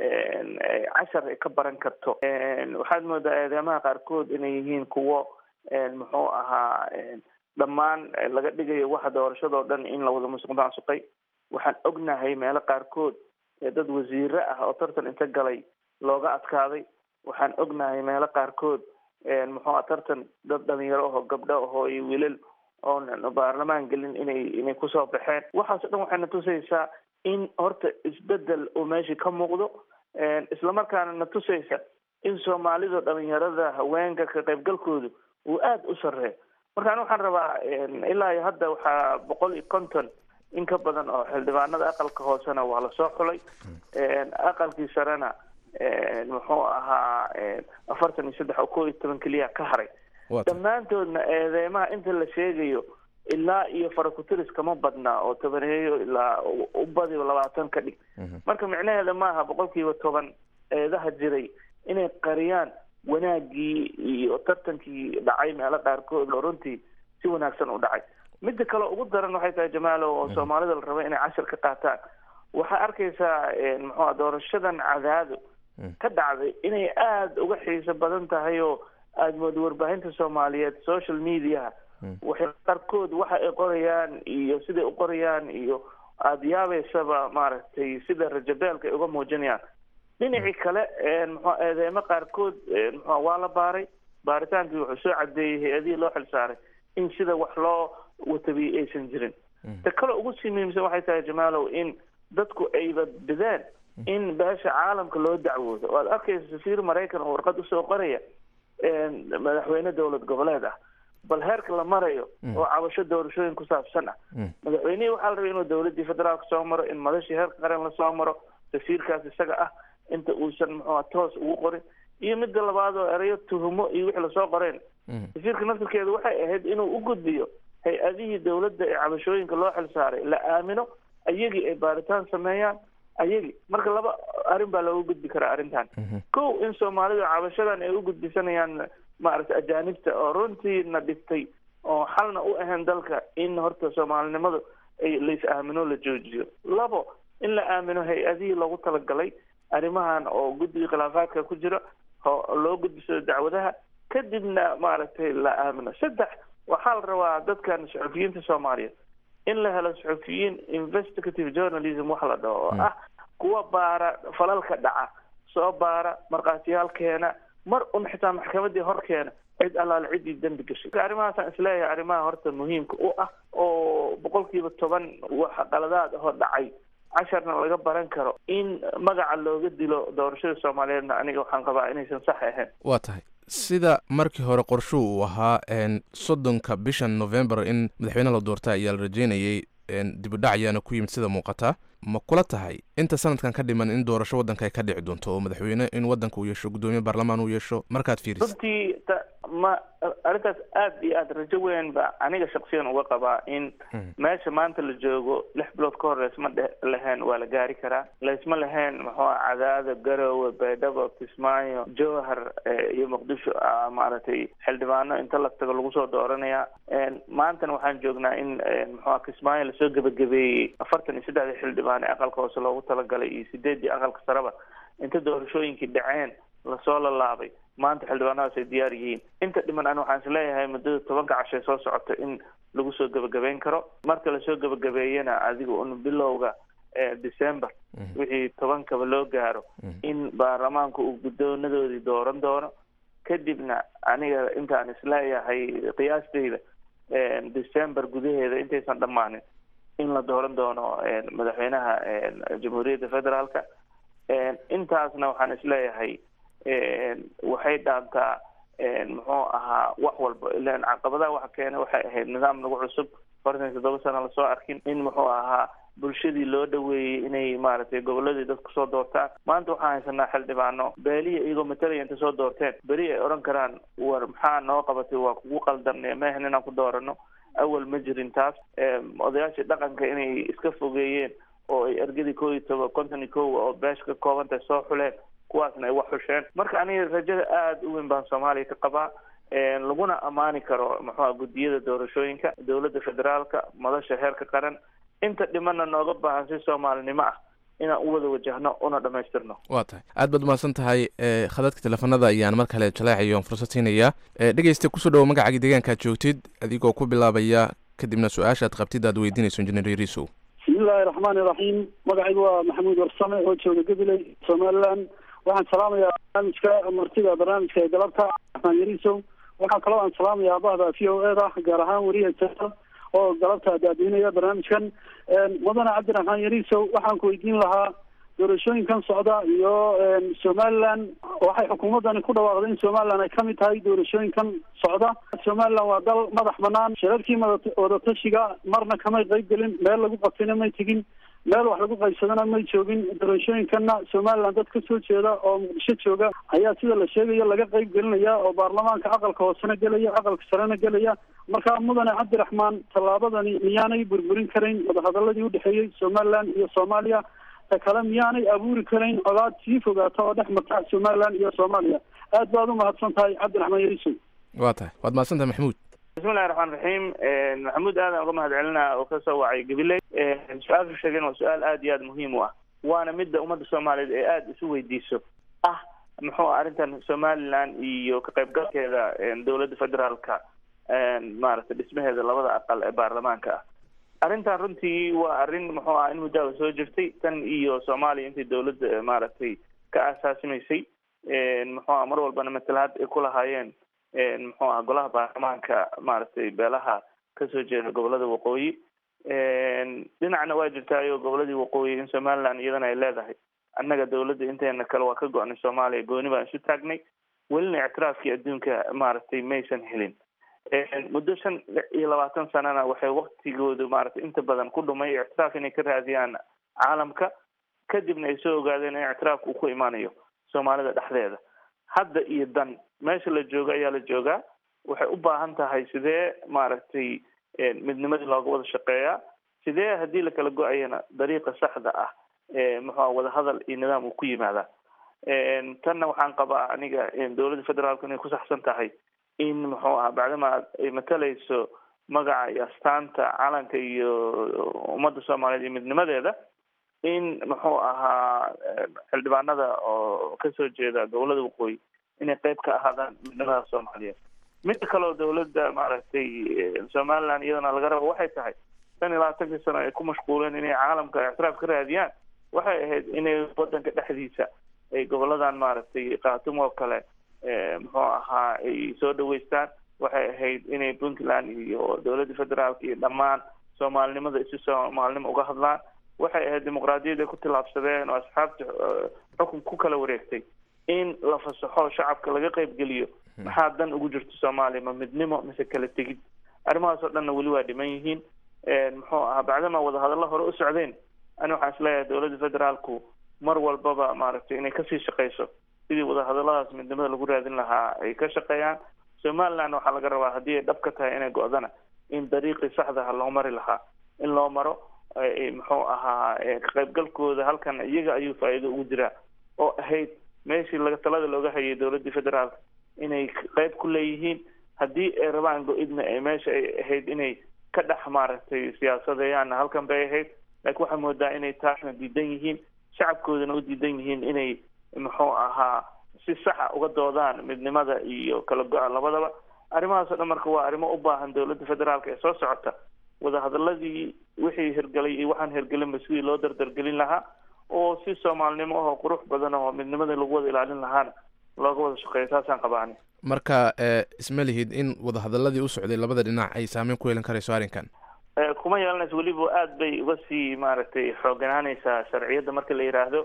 cashar ay ka baran karto waxaad moodaa eedeymaha qaarkood inay yihiin kuwo muxuu ahaa dhammaan laga dhigayo waxa doorashadoo dhan in la wada musuq maasuqay waxaan ognahay meelo qaarkood dad wasiire ah oo tartan inta galay looga adkaaday waxaan ognahay meelo qaarkood muxuu aha tartan dad dhalinyaro aho gabdho ahoo iyo wiilal oon baarlamaan gelin inay inay kusoo baxeen waxaas o dhan waxayna tusaysaa in horta isbedel uu meeshii ka muuqdo islamarkaana na tusaysa in soomaalida dhalinyarada haweenka ka qaybgalkoodu uu aada u sareeyo marka ani waxaan rabaa ilaa iyo hadda waxaa boqol iyo konton in ka badan oo xildhibaanada aqalka hoosena waa lasoo xulay aqalkii sarena muxuu ahaa afartan iyo saddex oo koo iyo toban keliya ka haray dhammaantoodna eedeymaha inta la sheegayo ilaa iyo farakutiris kama badna oo tobaneeyo ilaa u badiba labaatan ka dhig marka micnaheeda maaha boqolkiiba toban eedaha jiray inay qariyaan wanaagii iyo tartankii dhacay meelo qaarkood oo runtii si wanaagsan u dhacay midda kale ugu daran waxay tahay jamaalo oo soomaalida la raba inay cashir ka qaataan waxaa arkaysaa muxuua doorashadan cadaado ka dhacday inay aada uga xiiso badan tahay oo aada mooda warbaahinta soomaaliyeed social mediaha waxay qaarkood waxa ay qorayaan iyo siday u qorayaan iyo aada yaabeysaba maaragtay sida rajabeelka ay uga muujinayaan dhinacii kale muxua eedeemo qaarkood muxua waa la baaray baaritaankii wuxuu soo cadeeyey hay-adihii loo xil saaray in sida wax loo watabiyey aysan jirin ta kale ugu sii muhiimsan waxay tahay jamaalow in dadku ayba bideen in beesha caalamka loo dacwoodo oo aad arkaysa safiir maraykan oo warqad usoo qoraya madaxweyne dowlad goboleed ah bal heerka la marayo oo cabasho doorashooyin ku saabsan ah madaxweynihii waxaa la rabay inuu dowladii federaalka soo maro in madashii heerka qaran lasoo maro safiirkaas isaga ah inta uusan muxua toos ugu qorin iyo midda labaad oo erayo tuhumo iyo wixii lasoo qoreen safiirka naftirkeedu waxay ahayd inuu u gudbiyo hay-adihii dowladda ee cabashooyinka loo xil saaray la aamino ayagii ay baaritaan sameeyaan ayagii marka laba arrin baa looga gudbi karaa arrintan kow in soomaalidu cabashadan ay u gudbisanayaan maaragtay ajaanibta oo runtiina dhibtay oo xalna u ahayn dalka in horta soomaalinimadu ay lais aamino la joojiyo labo in la aamino hay-adihii loogu talagalay arrimahan oo guddiga khilaafaadka ku jira loo gudbisado dacwadaha kadibna maaragtay la aamino saddex waxaa la rabaa dadkan suxufiyiinta soomaaliyeed in la helo suxufiyiin investigative journalism wax la dhaho oo ah kuwa baara falalka dhaca soo baara markhaatiyaal keena mar un xitaa maxkamadii hor keena cid allaale ciddii dembi gashay arrimahaasaan isleeyahay arrimaha horta muhiimka u ah oo boqolkiiba toban wax qaladaad ahoo dhacay casharna laga baran karo in magaca looga dilo doorashada soomaaliyeedna aniga waxaan qabaa inaysan sax ahayn waa tahay sida markii hore qorshuhu uu ahaa soddonka bishan november in madaxweyne la doorta ayaa la rajeynayay dibudhac ayaana ku yimid sida muuqata ma kula tahay inta sanadkan ka dhiman in doorasho waddanka ay ka dhici doonto oo madaxweyne in waddanka uu yeesho guddoomiye baarlamaan uu yeesho markaad fiiriso runtii ma arrintaas aad iyo aad rajo weyn ba aniga shaksiyan uga qabaa in meesha maanta la joogo lix bilood ka hor laysma dhe lahayn waa la gaari karaa laysma lahayn muxuu cadaado garowe baydhabo kismaayo jowhar iyo muqdisho maaragtay xildhibaano inta la tago lagu soo dooranaya maantana waxaan joognaa in muxua kismaayo lasoo gebagabeeyey afartan iyo saddexdii xildhibaan ee aqalka hoose loogu talagalay iyo sideeddii aqalka sareba inta doorashooyinkii dhaceen lasoo lalaabay maanta xildhibaanadaas ay diyaar yihiin inta dhiman ani waxaan isleeyahay muddada tobanka cashay soo socota in lagu soo gebagabeyn karo marka lasoo gebagabeeyana adiga un bilowga december wixii tobankaba loo gaaro in baarlamaanku uu guddoonadoodii dooran doono kadibna aniga intaan isleeyahay qiyaasteyda december gudaheeda intaysan dhammaanin in la dooran doono madaxweynaha jamhuuriyadda federaalka intaasna waxaan isleeyahay waxay dhaantaa muxuu ahaa wax walba ilan caqabadaha waxa keena waxay ahayd nidaam nagu cusub afartan iyo toddoba sana lasoo arkin in muxuu ahaa bulshadii loo dhaweeyey inay maaragtay goboladii dadku soo doortaan maanta waxaan haysanaa xildhibaano beelihi iyagoo matalaya inta soo doorteen beri ay odhan karaan war maxaa noo qabatay waa kugu qaldan mehan inaan ku doorano awal ma jirin taas odayaashii dhaqanka inay iska fogeeyeen oo ay ergadii koo iyo toba konton iyo kowa oo beesha ka koobantahay soo xuleen kuwaasna ay wax xusheen marka aniga rajada aada u weyn baan soomaaliya ka qabaa laguna ammaani karo muxua guddiyada doorashooyinka dowladda federaalka madasha heerka qaran inta dhimana nooga baahan si soomaalinimo ah inaan u wada wajahno una dhamaystirno waa tahay aad baad umahadsan tahay khadadka teleefanada ayaan mar kale jaleecayo on fursad siinaya dhegeysta kusoo dhawo magacaaga deegaankaad joogtid adigoo ku bilaabaya kadibna su-aashaad qabtid aad weydiinayso injineer yariisow bismillahi raxmaani raxiim magacaygu waa maxamuud warsame oo jooga gabiley somaliland waxaan salaamayaa barnaamijka martida barnaamijka ee galabta raxmaan yariisow waxaa kaloo aan salaamayaa bahda v o e da gaar ahaan weriya jaa oo galabta daadiinaya barnaamijkan mudane cabdiraxmaan yariisow waxaan ku weydiin lahaa doorashooyinkan socda iyo somaliland waxay xukuumaddani ku dhawaaqday in somaliland ay kamid tahay doorashooyinkan socda somaliland waa dal madax banaan shirarkii wadatashiga marna kamay qayb gelin meel lagu qabtayna may tegin meel wax lagu qaybsadana may joogin doorashooyinkanna somaliland dad kasoo jeeda oo muqdisho jooga ayaa sida la sheegayo laga qayb gelinaya oo baarlamaanka aqalka hoosena gelaya aqalka sarena gelaya marka mudane cabdiraxmaan tallaabadani miyaanay burburin karayn wadahadaladii udhexeeyey somaliland iyo soomaaliya ta kale miyaanay abuuri karayn colaad sii fogaata oo dhex marta somaliland iyo soomaaliya aad baad umahadsan tahay cabdiraxmaan yariisow waa tahay waad mahadsan tahay maxamuud bismillahi raxmaan raxiim maxamuud aadan uga mahad celinaa oo kasoo wacay gabiley su-aashu sheegeen waa su-aal aada iyo aada muhiim u ah waana midda ummadda soomaaliyeed ee aada isu weydiiso ah muxuu arrintan somaliland iyo ka qaybgalkeeda dowladda federaalka maaragtay dhismaheeda labada aqal ee baarlamaanka ah arrintan runtii waa arrin muxuu ah in muddaaba soo jirtay tan iyo soomaaliya intay dowladda maaragtay ka aasaasimaysay muxuu ah mar walbana matalaad ay ku lahaayeen muxuu ah golaha baarlamaanka maaragtay beelaha kasoo jeeda gobolada waqooyi dhinacna waa jirtaayo goboladii waqooyi in somaliland iyadana ay leedahay annaga dowladda inteena kale waa ka go-nay soomaaliya gooni baan isu taagnay welina ictiraafkii adduunka maaragtay maysan helin muddo shan iyo labaatan sanana waxay waktigoodu maaragtay inta badan ku dhumay ictiraaf inay ka raadiyaan caalamka kadibna ay soo ogaadeen in ictiraafka uu ku imaanayo soomaalida dhexdeeda hadda iyo dan meesha la joogo ayaa la joogaa waxay u baahan tahay sidee maaragtay midnimadii looga wada shaqeeyaa sidee haddii lakala go-ayana dariiqa saxda ah muxua wadahadal iyo nidaam uu ku yimaadaa tanna waxaan qabaa aniga dowladda federaalku inay ku saxsan tahay in muxuu aha bacdama ay matalayso magaca iyo astaanta calanka iyo ummadda soomaaliyeed iyo midnimadeeda in muxuu ahaa xildhibaanada oo kasoo jeeda gobolada waqooyi inay qeyb ka ahaadaan midnimada soomaaliyeed midda kaleo dowladda maaragtay somaliland iyadana laga rabo waxay tahay shan iyo labaatankii sano ay ku mashquuleen inay caalamka ictiraaf ka raadiyaan waxay ahayd inay wadanka dhexdiisa ay goboladan maaragtay khatum oo kale muxuu ahaa ay soo dhaweystaan waxay ahayd inay puntland iyo dowladda federaalka iyo dhammaan soomaalinimada isi soomaalinimo uga hadlaan waxay ahayd dimuqraadiyad ay ku tillaabsadeen oo asxaabta xukun ku kala wareegtay in la fasaxo shacabka laga qaybgeliyo maxaa dan ugu jirto soomaaliya ma midnimo mise kala tegid arrimahaas oo dhanna weli waa dhiman yihiin muxuu ahaa bacdama wadahadallo hore u socdeen ani waxaan isleeyahay dowladda federaalku mar walbaba maaragtay inay kasii shaqeyso sidii wadahadalladaas midnimada lagu raadin lahaa ay ka shaqeeyaan somaliland waxaa laga rabaa haddii ay dhab ka tahay inay go-dana in dariiqii saxdaha loo mari lahaa in loo maro muxuu ahaa ka qaybgalkooda halkan iyaga ayuu faa'iido ugu jiraa oo ahayd meeshii laga talada looga hayay dowladdii federaalka inay qayb ku leeyihiin haddii ay rabaan go-idna ay meesha ay ahayd inay ka dhex maaragtay siyaasadeeyaanna halkan bay ahayd laakiin waxaa moodaa inay taasna diidan yihiin shacabkoodana u diidan yihiin inay muxuu ahaa si saxa uga doodaan midnimada iyo kala go-a labadaba arrimahaas o dhan marka waa arrimo u baahan dowladda federaalka ee soo socota wadahadaladii wixii hirgelay iyo waxaan hirgelinba sidii loo dardargelin lahaa oo si soomaalinimo ahoo qurux badan oo midnimada lagu wada ilaalin lahaana looga wada shaqeeyo taasaan qabaani marka isma lihid in wadahadaladii u socday labada dhinac ay saameyn ku yeelan karayso arrinkan kuma yeelanayso weliba aad bay uga sii maaragtay xooganaanaysaa sharciyadda marka la yidhaahdo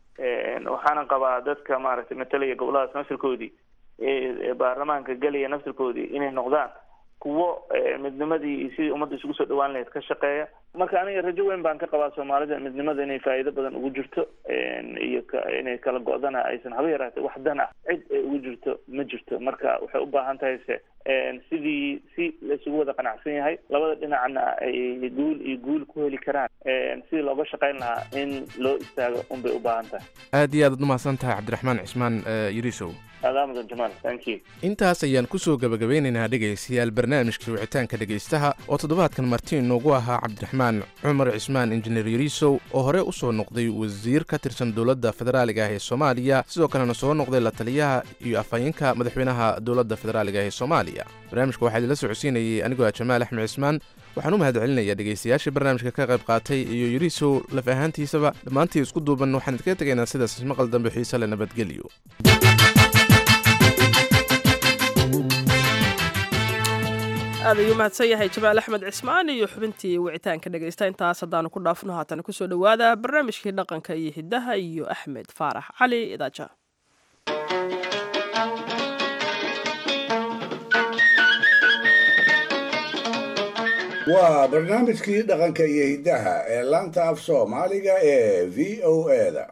waxaana qabaa dadka maaragtay matalaya goboladaas nafsirkoodii ee baarlamaanka gelaya nafsirkoodii inay noqdaan kuwo midnimadii iyo sidii ummadda isugu soo dhawaan lahayd ka shaqeeya marka aniga rajo weyn baan ka qabaa soomaalida midnimada inay faa'iido badan ugu jirto iyo inay kala go-dana aysan haba yaraatee wax dan ah cid ay ugu jirto ma jirto marka waxay u baahan tahay se sidii si la isugu wada qanacsan yahay labada dhinacna ay guul iyo guul ku heli karaan sidii looga shaqayn lahaa in loo istaago unbay u baahan tahay aad iyo aad ad umahadsan tahay cabdiraxmaan cismaan yirisow aadaamadan jamaal thank you intaas ayaan kusoo gabagabeynaynaa dhegaystayaal barnaamijka wicitaanka dhegaystaha oo toddobaadkan marti inoogu ahaa cabdiraxmaan cumar cismaan injineer yariisow oo hore u soo noqday wasiir ka tirsan dowladda federaaliga ah ee soomaaliya sidoo kalena soo noqday la taliyaha iyo afhayeenka madaxweynaha dowladda federaaliga ah ee soomaaliya barnaamijka waxaa idinla socodsiinayay anigoo ah jamaal axmed cismaan waxaan u mahad celinayaa dhegaystayaashii barnaamijka ka qayb qaatay iyo yariisow laf ahaantiisaba dhammaantii isku duuban waxaan idinkaga tegaynaa sidaas maqal dambe xiise le nabadgelyo aad ayuu mahadsan yahay jamaal axmed cismaan iyo xubintii wicitaanka dhegaysta intaas haddaanu ku dhaafno haatana kusoo dhowaada barnaamijkii dhaqanka iyo hiddaha iyo axmed faarax cali idaaja waa barnaamijkii dhaqanka iyo hiddaha ee laanta af soomaaliga ee v o eda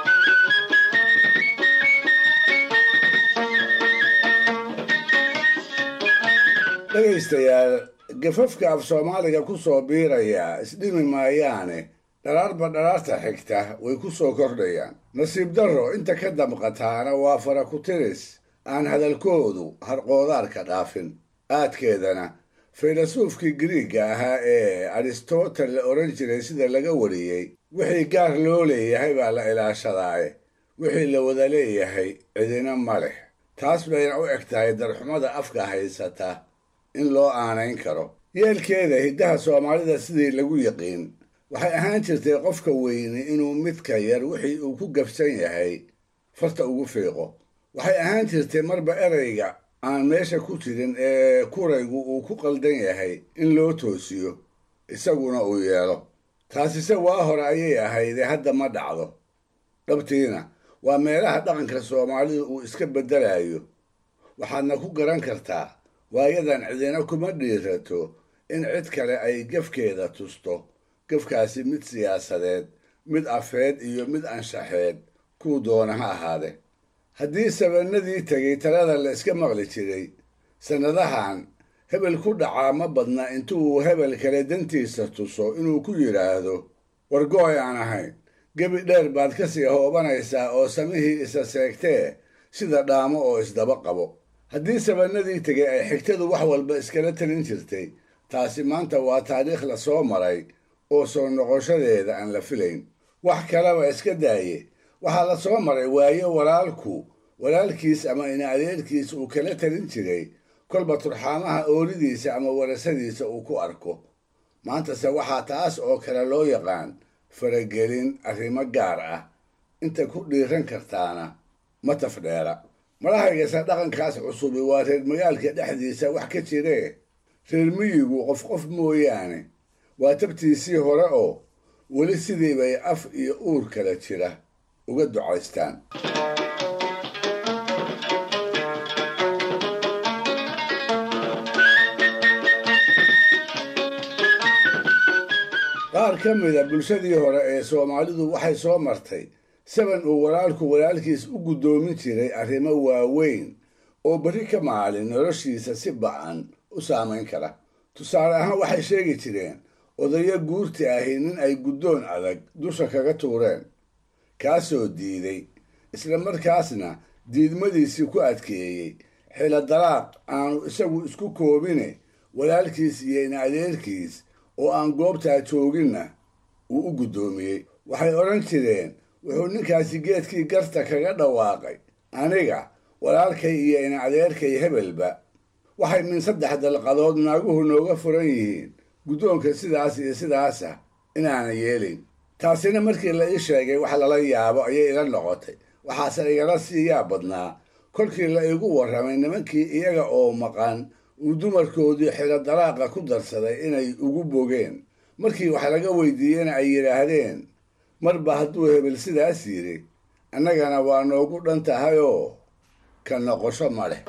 dhegaystayaal gafafka af soomaaliga ku soo biiraya isdhimi maayaane dharaarba dharaarta xigta way ku soo kordhayaan nasiib darro inta ka damqataana waa fara ku tiris aan hadalkoodu harqoodaarka dhaafin aadkeedana faylasuufkii giriigga ahaa ee aristotel la odhan jiray sida laga wariyey wixii gaar loo leeyahay baa la ilaashadaaye wixii la wada leeyahay cidina ma leh taas bayna u eg tahay darxumada afka haysata in loo aanayn karo yeelkeeda hiddaha soomaalida sidii lagu yiqiin waxay ahaan jirtay qofka weyni inuu midka yar wixii uu ku gabsan yahay farta ugu fiiqo waxay ahaan jirtay marba erayga aan meesha ku jirin ee kuraygu uu ku qaldan yahay in loo toosiyo isaguna uu yeelo taasise waa hore ayay ahaydee hadda ma dhacdo dhabtiina waa meelaha dhaqanka soomaalida uu iska beddelayo waxaadna ku garan kartaa waayadan cidina kuma dhiirato in cid kale ay gefkeeda tusto gefkaasi mid siyaasadeed mid afeed iyo mid anshaxeed kuu doona ha ahaade haddii sabannadii tegay talada la iska maqli jiray sannadahan hebel ku dhacaa ma badna intuu hebel kale dantiisa tuso inuu ku yidhaahdo wargooy aan ahayn gebi dheer baad ka sii hoobanaysaa oo samihii isa seegtee sida dhaamo oo isdaba qabo haddii sabannadii tegay ay xigtadu wax walba iskala talin jirtay taasi maanta waa taariikh la soo maray oo soo noqoshadeeda aan la filayn wax kaleba iska daaye waxaa la soo maray waayo walaalku walaalkiis ama ina adeerkiis uu kala talin jiray kolba turxaamaha oolidiisa ama warasadiisa uu ku arko maantase waxaa taas oo kale loo yaqaan faragelin arrimo gaar ah inta ku dhiiran kartaana ma tafdheera madahaygase dhaqankaas cusubi waa reer magaalka dhexdiisa wax ka jiree reer miyigu qof qof mooyaane waa tabtiisii hore oo weli sidii bay af iyo uur kala jira uga ducaystaan ka mida bulshadii hore ee soomaalidu waxay soo martay saban uu walaalku walaalkiis u guddoomin jiray arrimo waaweyn oo berri ka maalin noloshiisa si ba'an u saamayn kara tusaale ahaan waxay sheegi jireen odayo guurti ahi nin ay guddoon adag dusha kaga tuureen kaasoo diiday isla markaasna diidmadiisii ku adkeeyey xilo dalaaq aanu isagu isku koobine walaalkiis iyo in adeerkiis oo aan goobtaa jooginna uu u guddoomiyey waxay odhan jireen wuxuu ninkaasi geedkii garta kaga dhawaaqay aniga walaalkay iyo in adeerkay hebelba waxay min saddex dalqadood naaguhu nooga furan yihiin guddoonka sidaas iyo sidaasa inaanan yeelin taasina markii la ii sheegay wax lala yaabo ayay ila noqotay waxaase igala siiyaa badnaa kolkii la igu warramay nimankii iyaga oo maqan uu dumarkoodii xilo dalaaqa ku darsaday inay ugu bogeen markii wax laga weydiiyena ay yidhaahdeen marba hadduu hebel sidaas yidhi annagana waa noogu dhan tahayoo ka noqosho ma leh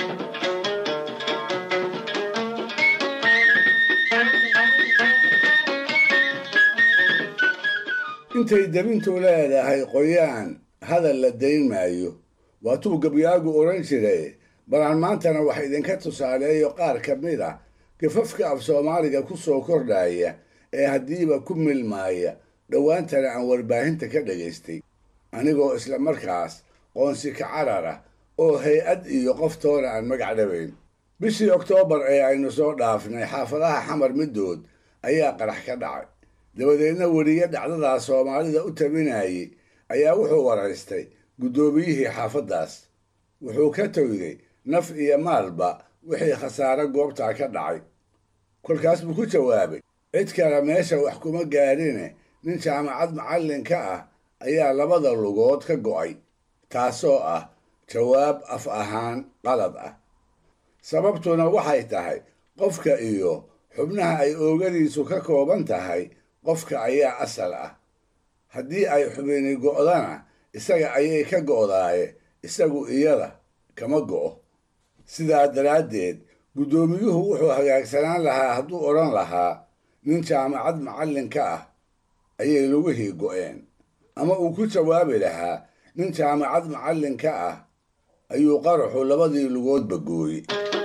intay debintu leedahay qoyaan hadal la dayn maayo waatuu gabyaagu odhan jiray balaan maantana wax idinka tusaaleeyo qaar ka mid ah gafafka af soomaaliga ku soo kordhaya ee haddiiba ku milmaaya dhowaantana aan warbaahinta ka dhagaystay anigoo isla markaas qoonsi ka carar ah oo hay-ad iyo qoftoona aan magac dhabayn bishii oktoobar ee aynu soo dhaafnay xaafadaha xamar middood ayaa qarax ka dhacay dabadeedna weliye dhacdadaa soomaalida u tabinayay ayaa wuxuu waraystay guddoomiyihii xaafaddaas wuxuu ka toyday naf iyo maalba wixii khasaare goobtaa ka dhacay kolkaas buu ku jawaabay cid kale meesha wax kuma gaadhine nin jaamacad macallin ka ah ayaa labada lugood ka go'ay taasoo ah jawaab af ahaan qalad ah sababtuna waxay tahay qofka iyo xubnaha ay oogadiisu ka kooban tahay qofka ayaa asal ah haddii ay xubini go'dana isaga ayay ka go'daaye isagu iyada kama go'o sidaa daraaddeed guddoomiyuhu wuxuu hagaagsanaan lahaa hadduu odhan lahaa nin jaamacad macallin ka ah ayay lugihii go'een ama uu ku jawaabi lahaa nin jaamacad macallin ka ah ayuu qaraxu labadii lugoodba gooyey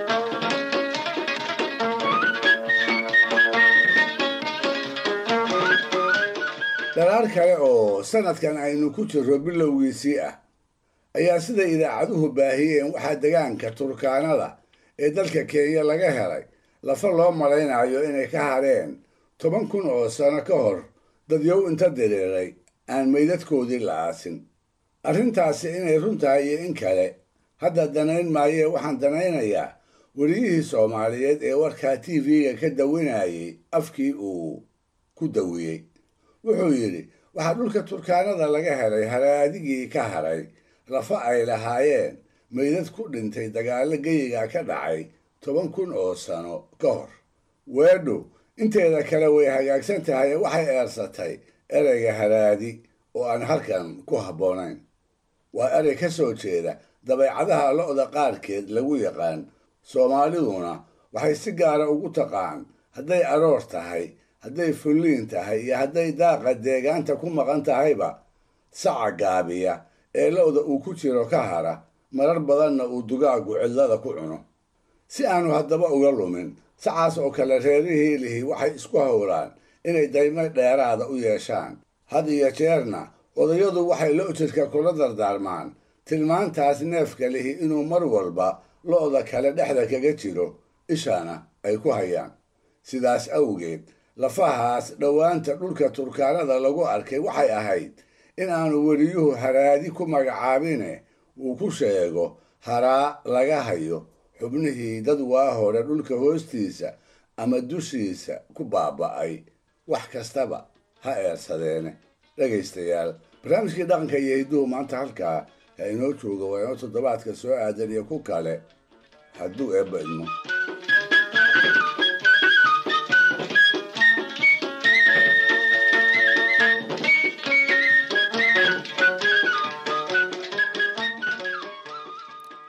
dhalaar kale oo sanadkan aynu ku jirro bilowgiisii ah ayaa sida idaacaduhu baahiyeen waxaa degaanka turkaanada ee dalka kenya laga helay lafa loo malaynayo inay ka hadheen toban kun oo sano ka hor dadyow inta diriiray aan meydadkoodii la aasin arrintaasi inay run tahay iyo in kale hadda danayn maayee waxaan danaynayaa weliyihii soomaaliyeed ee warkaa t v-ga ka dawinayay afkii uu ku dawiyey wuxuu yidhi waxaa dhulka turkaanada laga helay haraadigii ka hadhay lafa ay lahaayeen meydad ku dhintay dagaallo geyiga ka dhacay toban kun oo sano ka hor weedhu inteeda kale way hagaagsan tahay waxay eersatay ereyga haraadi oo aan halkan ku habboonayn waa erey ka soo jeeda dabeecadaha lo'da qaarkeed lagu yaqaan soomaaliduna waxay si gaara ugu taqaan hadday aroor tahay hadday fulliin tahay iyo hadday daaqa deegaanta ku maqan tahayba saca gaabiya ee lo'da uu ku jiro ka hara marar badanna uu dugaagu cidlada ku cuno si aanu haddaba uga lumin sacaas oo kale reerihii lihi waxay isku howlaan inay daymo dheeraada u yeeshaan had iyo jeerna odayadu waxay lo'jirka kula dardaarmaan tilmaantaas neefka lihi inuu mar walba lo'da kale dhexda kaga jiro ishana ay ku hayaan sidaas awgeed lafahaas dhowaanta dhulka turkaanada lagu arkay waxay ahayd in aanu weliyuhu haraadi ku magacaabine uu ku sheego haraa laga hayo xubnihii dad waa hore dhulka hoostiisa ama dushiisa ku baaba'ay wax kastaba ha eersadeene dhegaystayaal barnaamijkii dhaqanka iyo hidduhu maanta halkaa ha inoo jooga waa inoo toddobaadka soo aadan iyo ku kale hadduu eebba idmo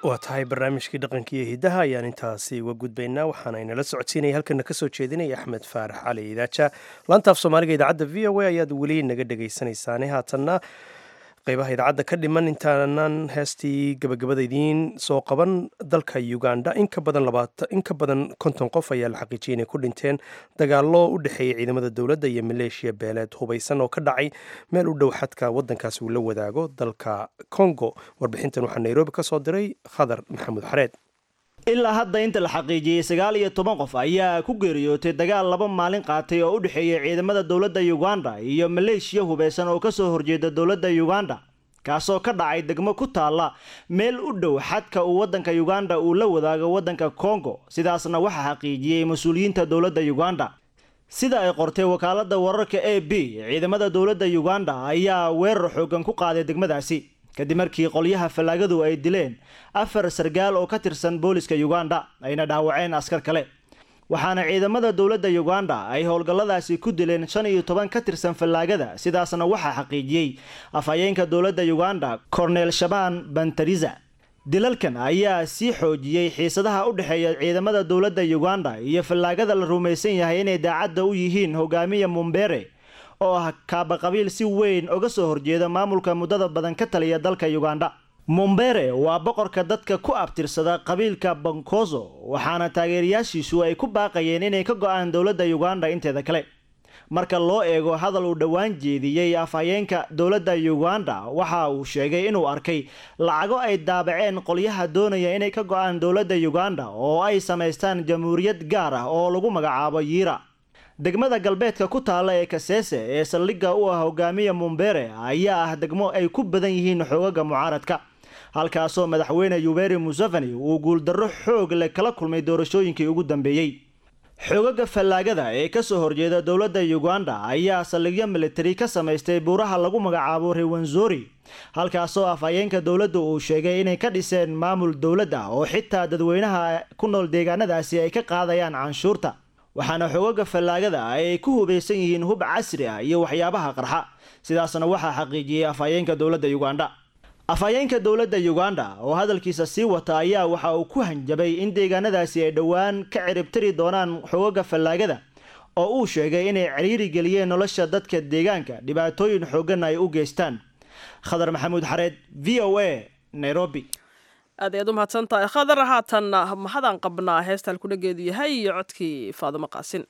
waa tahay barnaamijkii dhaqanka iyo hiddaha ayaan intaasi uga gudbaynaa waxaana inala socodsiinaya halkana kasoo jeedinaya axmed faarax cali idaaja laantaaf soomaaliga idaacadda v o a ayaad weli naga dhegaysanaysaane haatanna qeybaha idaacadda ka dhiman intaanan heestii gabagabada idiin soo qaban dalka uganda in ka badan in ka badan konton qof ayaa la xaqiijiyay inay ku dhinteen dagaallo u dhexeeyay ciidamada dowladda iyo maleeshiya beeleed hubaysan oo ka dhacay meel u dhow xadka waddankaasi uu la wadaago dalka congo warbixintan waxaa nairobi ka soo diray khadar maxamuud xareed ilaa hadda inta la xaqiijiyey sagaal iyo toban qof ayaa ku geeriyootay dagaal laba maalin qaatay oo u dhexeeyay ciidamada dowladda uganda iyo maleeshiya hubeysan oo kasoo horjeeda dowladda uganda kaasoo ka dhacay degmo ku taalla meel u dhow xadka uu waddanka uganda uu la wadaago waddanka congo sidaasna waxaa xaqiijiyey mas-uuliyiinta dowladda uganda sida ay qortay wakaaladda wararka a b ciidamada dowladda uganda ayaa weerar xoogan ku qaaday degmadaasi kadib markii qolyaha fallaagadu ay dileen afar sargaal oo ka tirsan booliska uganda ayna dhaawaceen askar kale waxaana ciidamada dowladda uganda ay howlgalladaasi ku dileen shan iyo toban ka tirsan fallaagada sidaasna waxaa xaqiijiyey afhayeenka dowladda uganda cornel shaban bantariza dilalkan ayaa sii xoojiyey xiisadaha u dhexeeya ciidamada dowladda uganda iyo fallaagada la rumaysan yahay inay daacadda u yihiin hogaamiya mumbere oo ah kaabaqabiil si weyn uga soo horjeeda maamulka muddada badan ka taliya dalka uganda mumbere waa boqorka dadka ku abtirsada qabiilka bankoso waxaana taageerayaashiisu ay ku baaqayeen inay ka go-aan dowladda uganda inteeda kale marka loo eego hadal uu dhowaan jeediyey afhayeenka dowladda uganda waxa uu sheegay inuu arkay lacago ay daabaceen qolyaha doonaya inay ka go-aan dowladda uganda oo ay samaystaan jamhuuriyad gaar ah oo lagu magacaabo yiira degmada galbeedka ku taalla ee kaseese ee saldhigga u ah hogaamiya mumbere ayaa ah degmo ay ku badan yihiin xoogaga mucaaradka halkaasoo madaxweyne yuberi museveni uu guuldarro xoog leh kala kulmay doorashooyinkii ugu dambeeyey xoogaga fallaagada ee kasoo horjeeda dowladda uganda ayaa saldhigyo militari ka samaystay buuraha lagu magacaabo rewanzori halkaasoo afhayeenka dowladda uu sheegay inay ka dhiseen maamul dowladda oo xitaa dadweynaha ku nool deegaanadaasi ay ka qaadayaan canshuurta waxaana xoogaga fallaagada ay ku hubaysan yihiin hub casri ah iyo waxyaabaha qarxa sidaasna waxaa xaqiijiyey afhayeenka dowladda uganda afhayeenka dowladda uganda oo hadalkiisa sii wata ayaa waxa uu ku hanjabay in deegaanadaasi ay dhowaan ka ciribtiri doonaan xoogaga fallaagada oo uu sheegay inay ciriiri geliyeen nolosha dadka deegaanka dhibaatooyin xoogan ay u geystaan khadar maxamuud xareed v o a nairobi aad ayaad u mahadsan tahay khadar haatanna mahadaan qabnaa heesta halkudhageedu yahay iyo codkii faadimo qaasin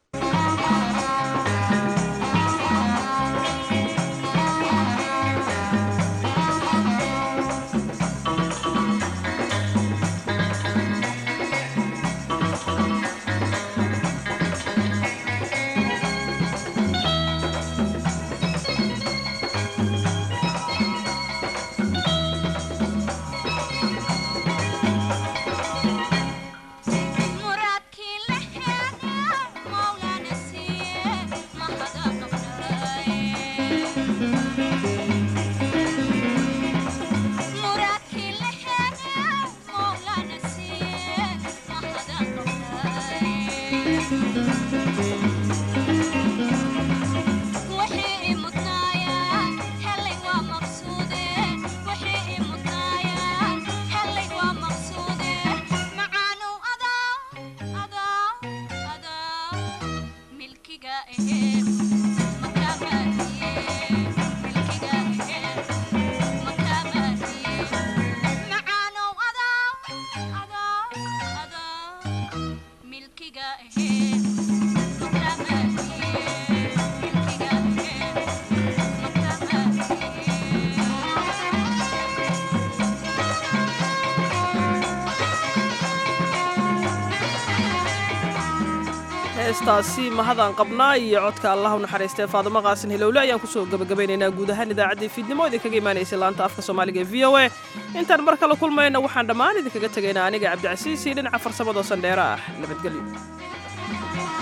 heestaasi mahadaan qabnaa iyo codka allah u naxariistee faadimo qaasin hilowle ayaan kusoo gabagabaynaynaa guud ahaan idaacaddii fiidnimo idinkaga imaanaysay laanta afka soomaaliga ee v o a intaan mar kale kulmayna waxaan dhammaan idinkaga tegaynaa aniga cabdicasiis iyo dhinaca farsamado sandheere ah nabadgelyo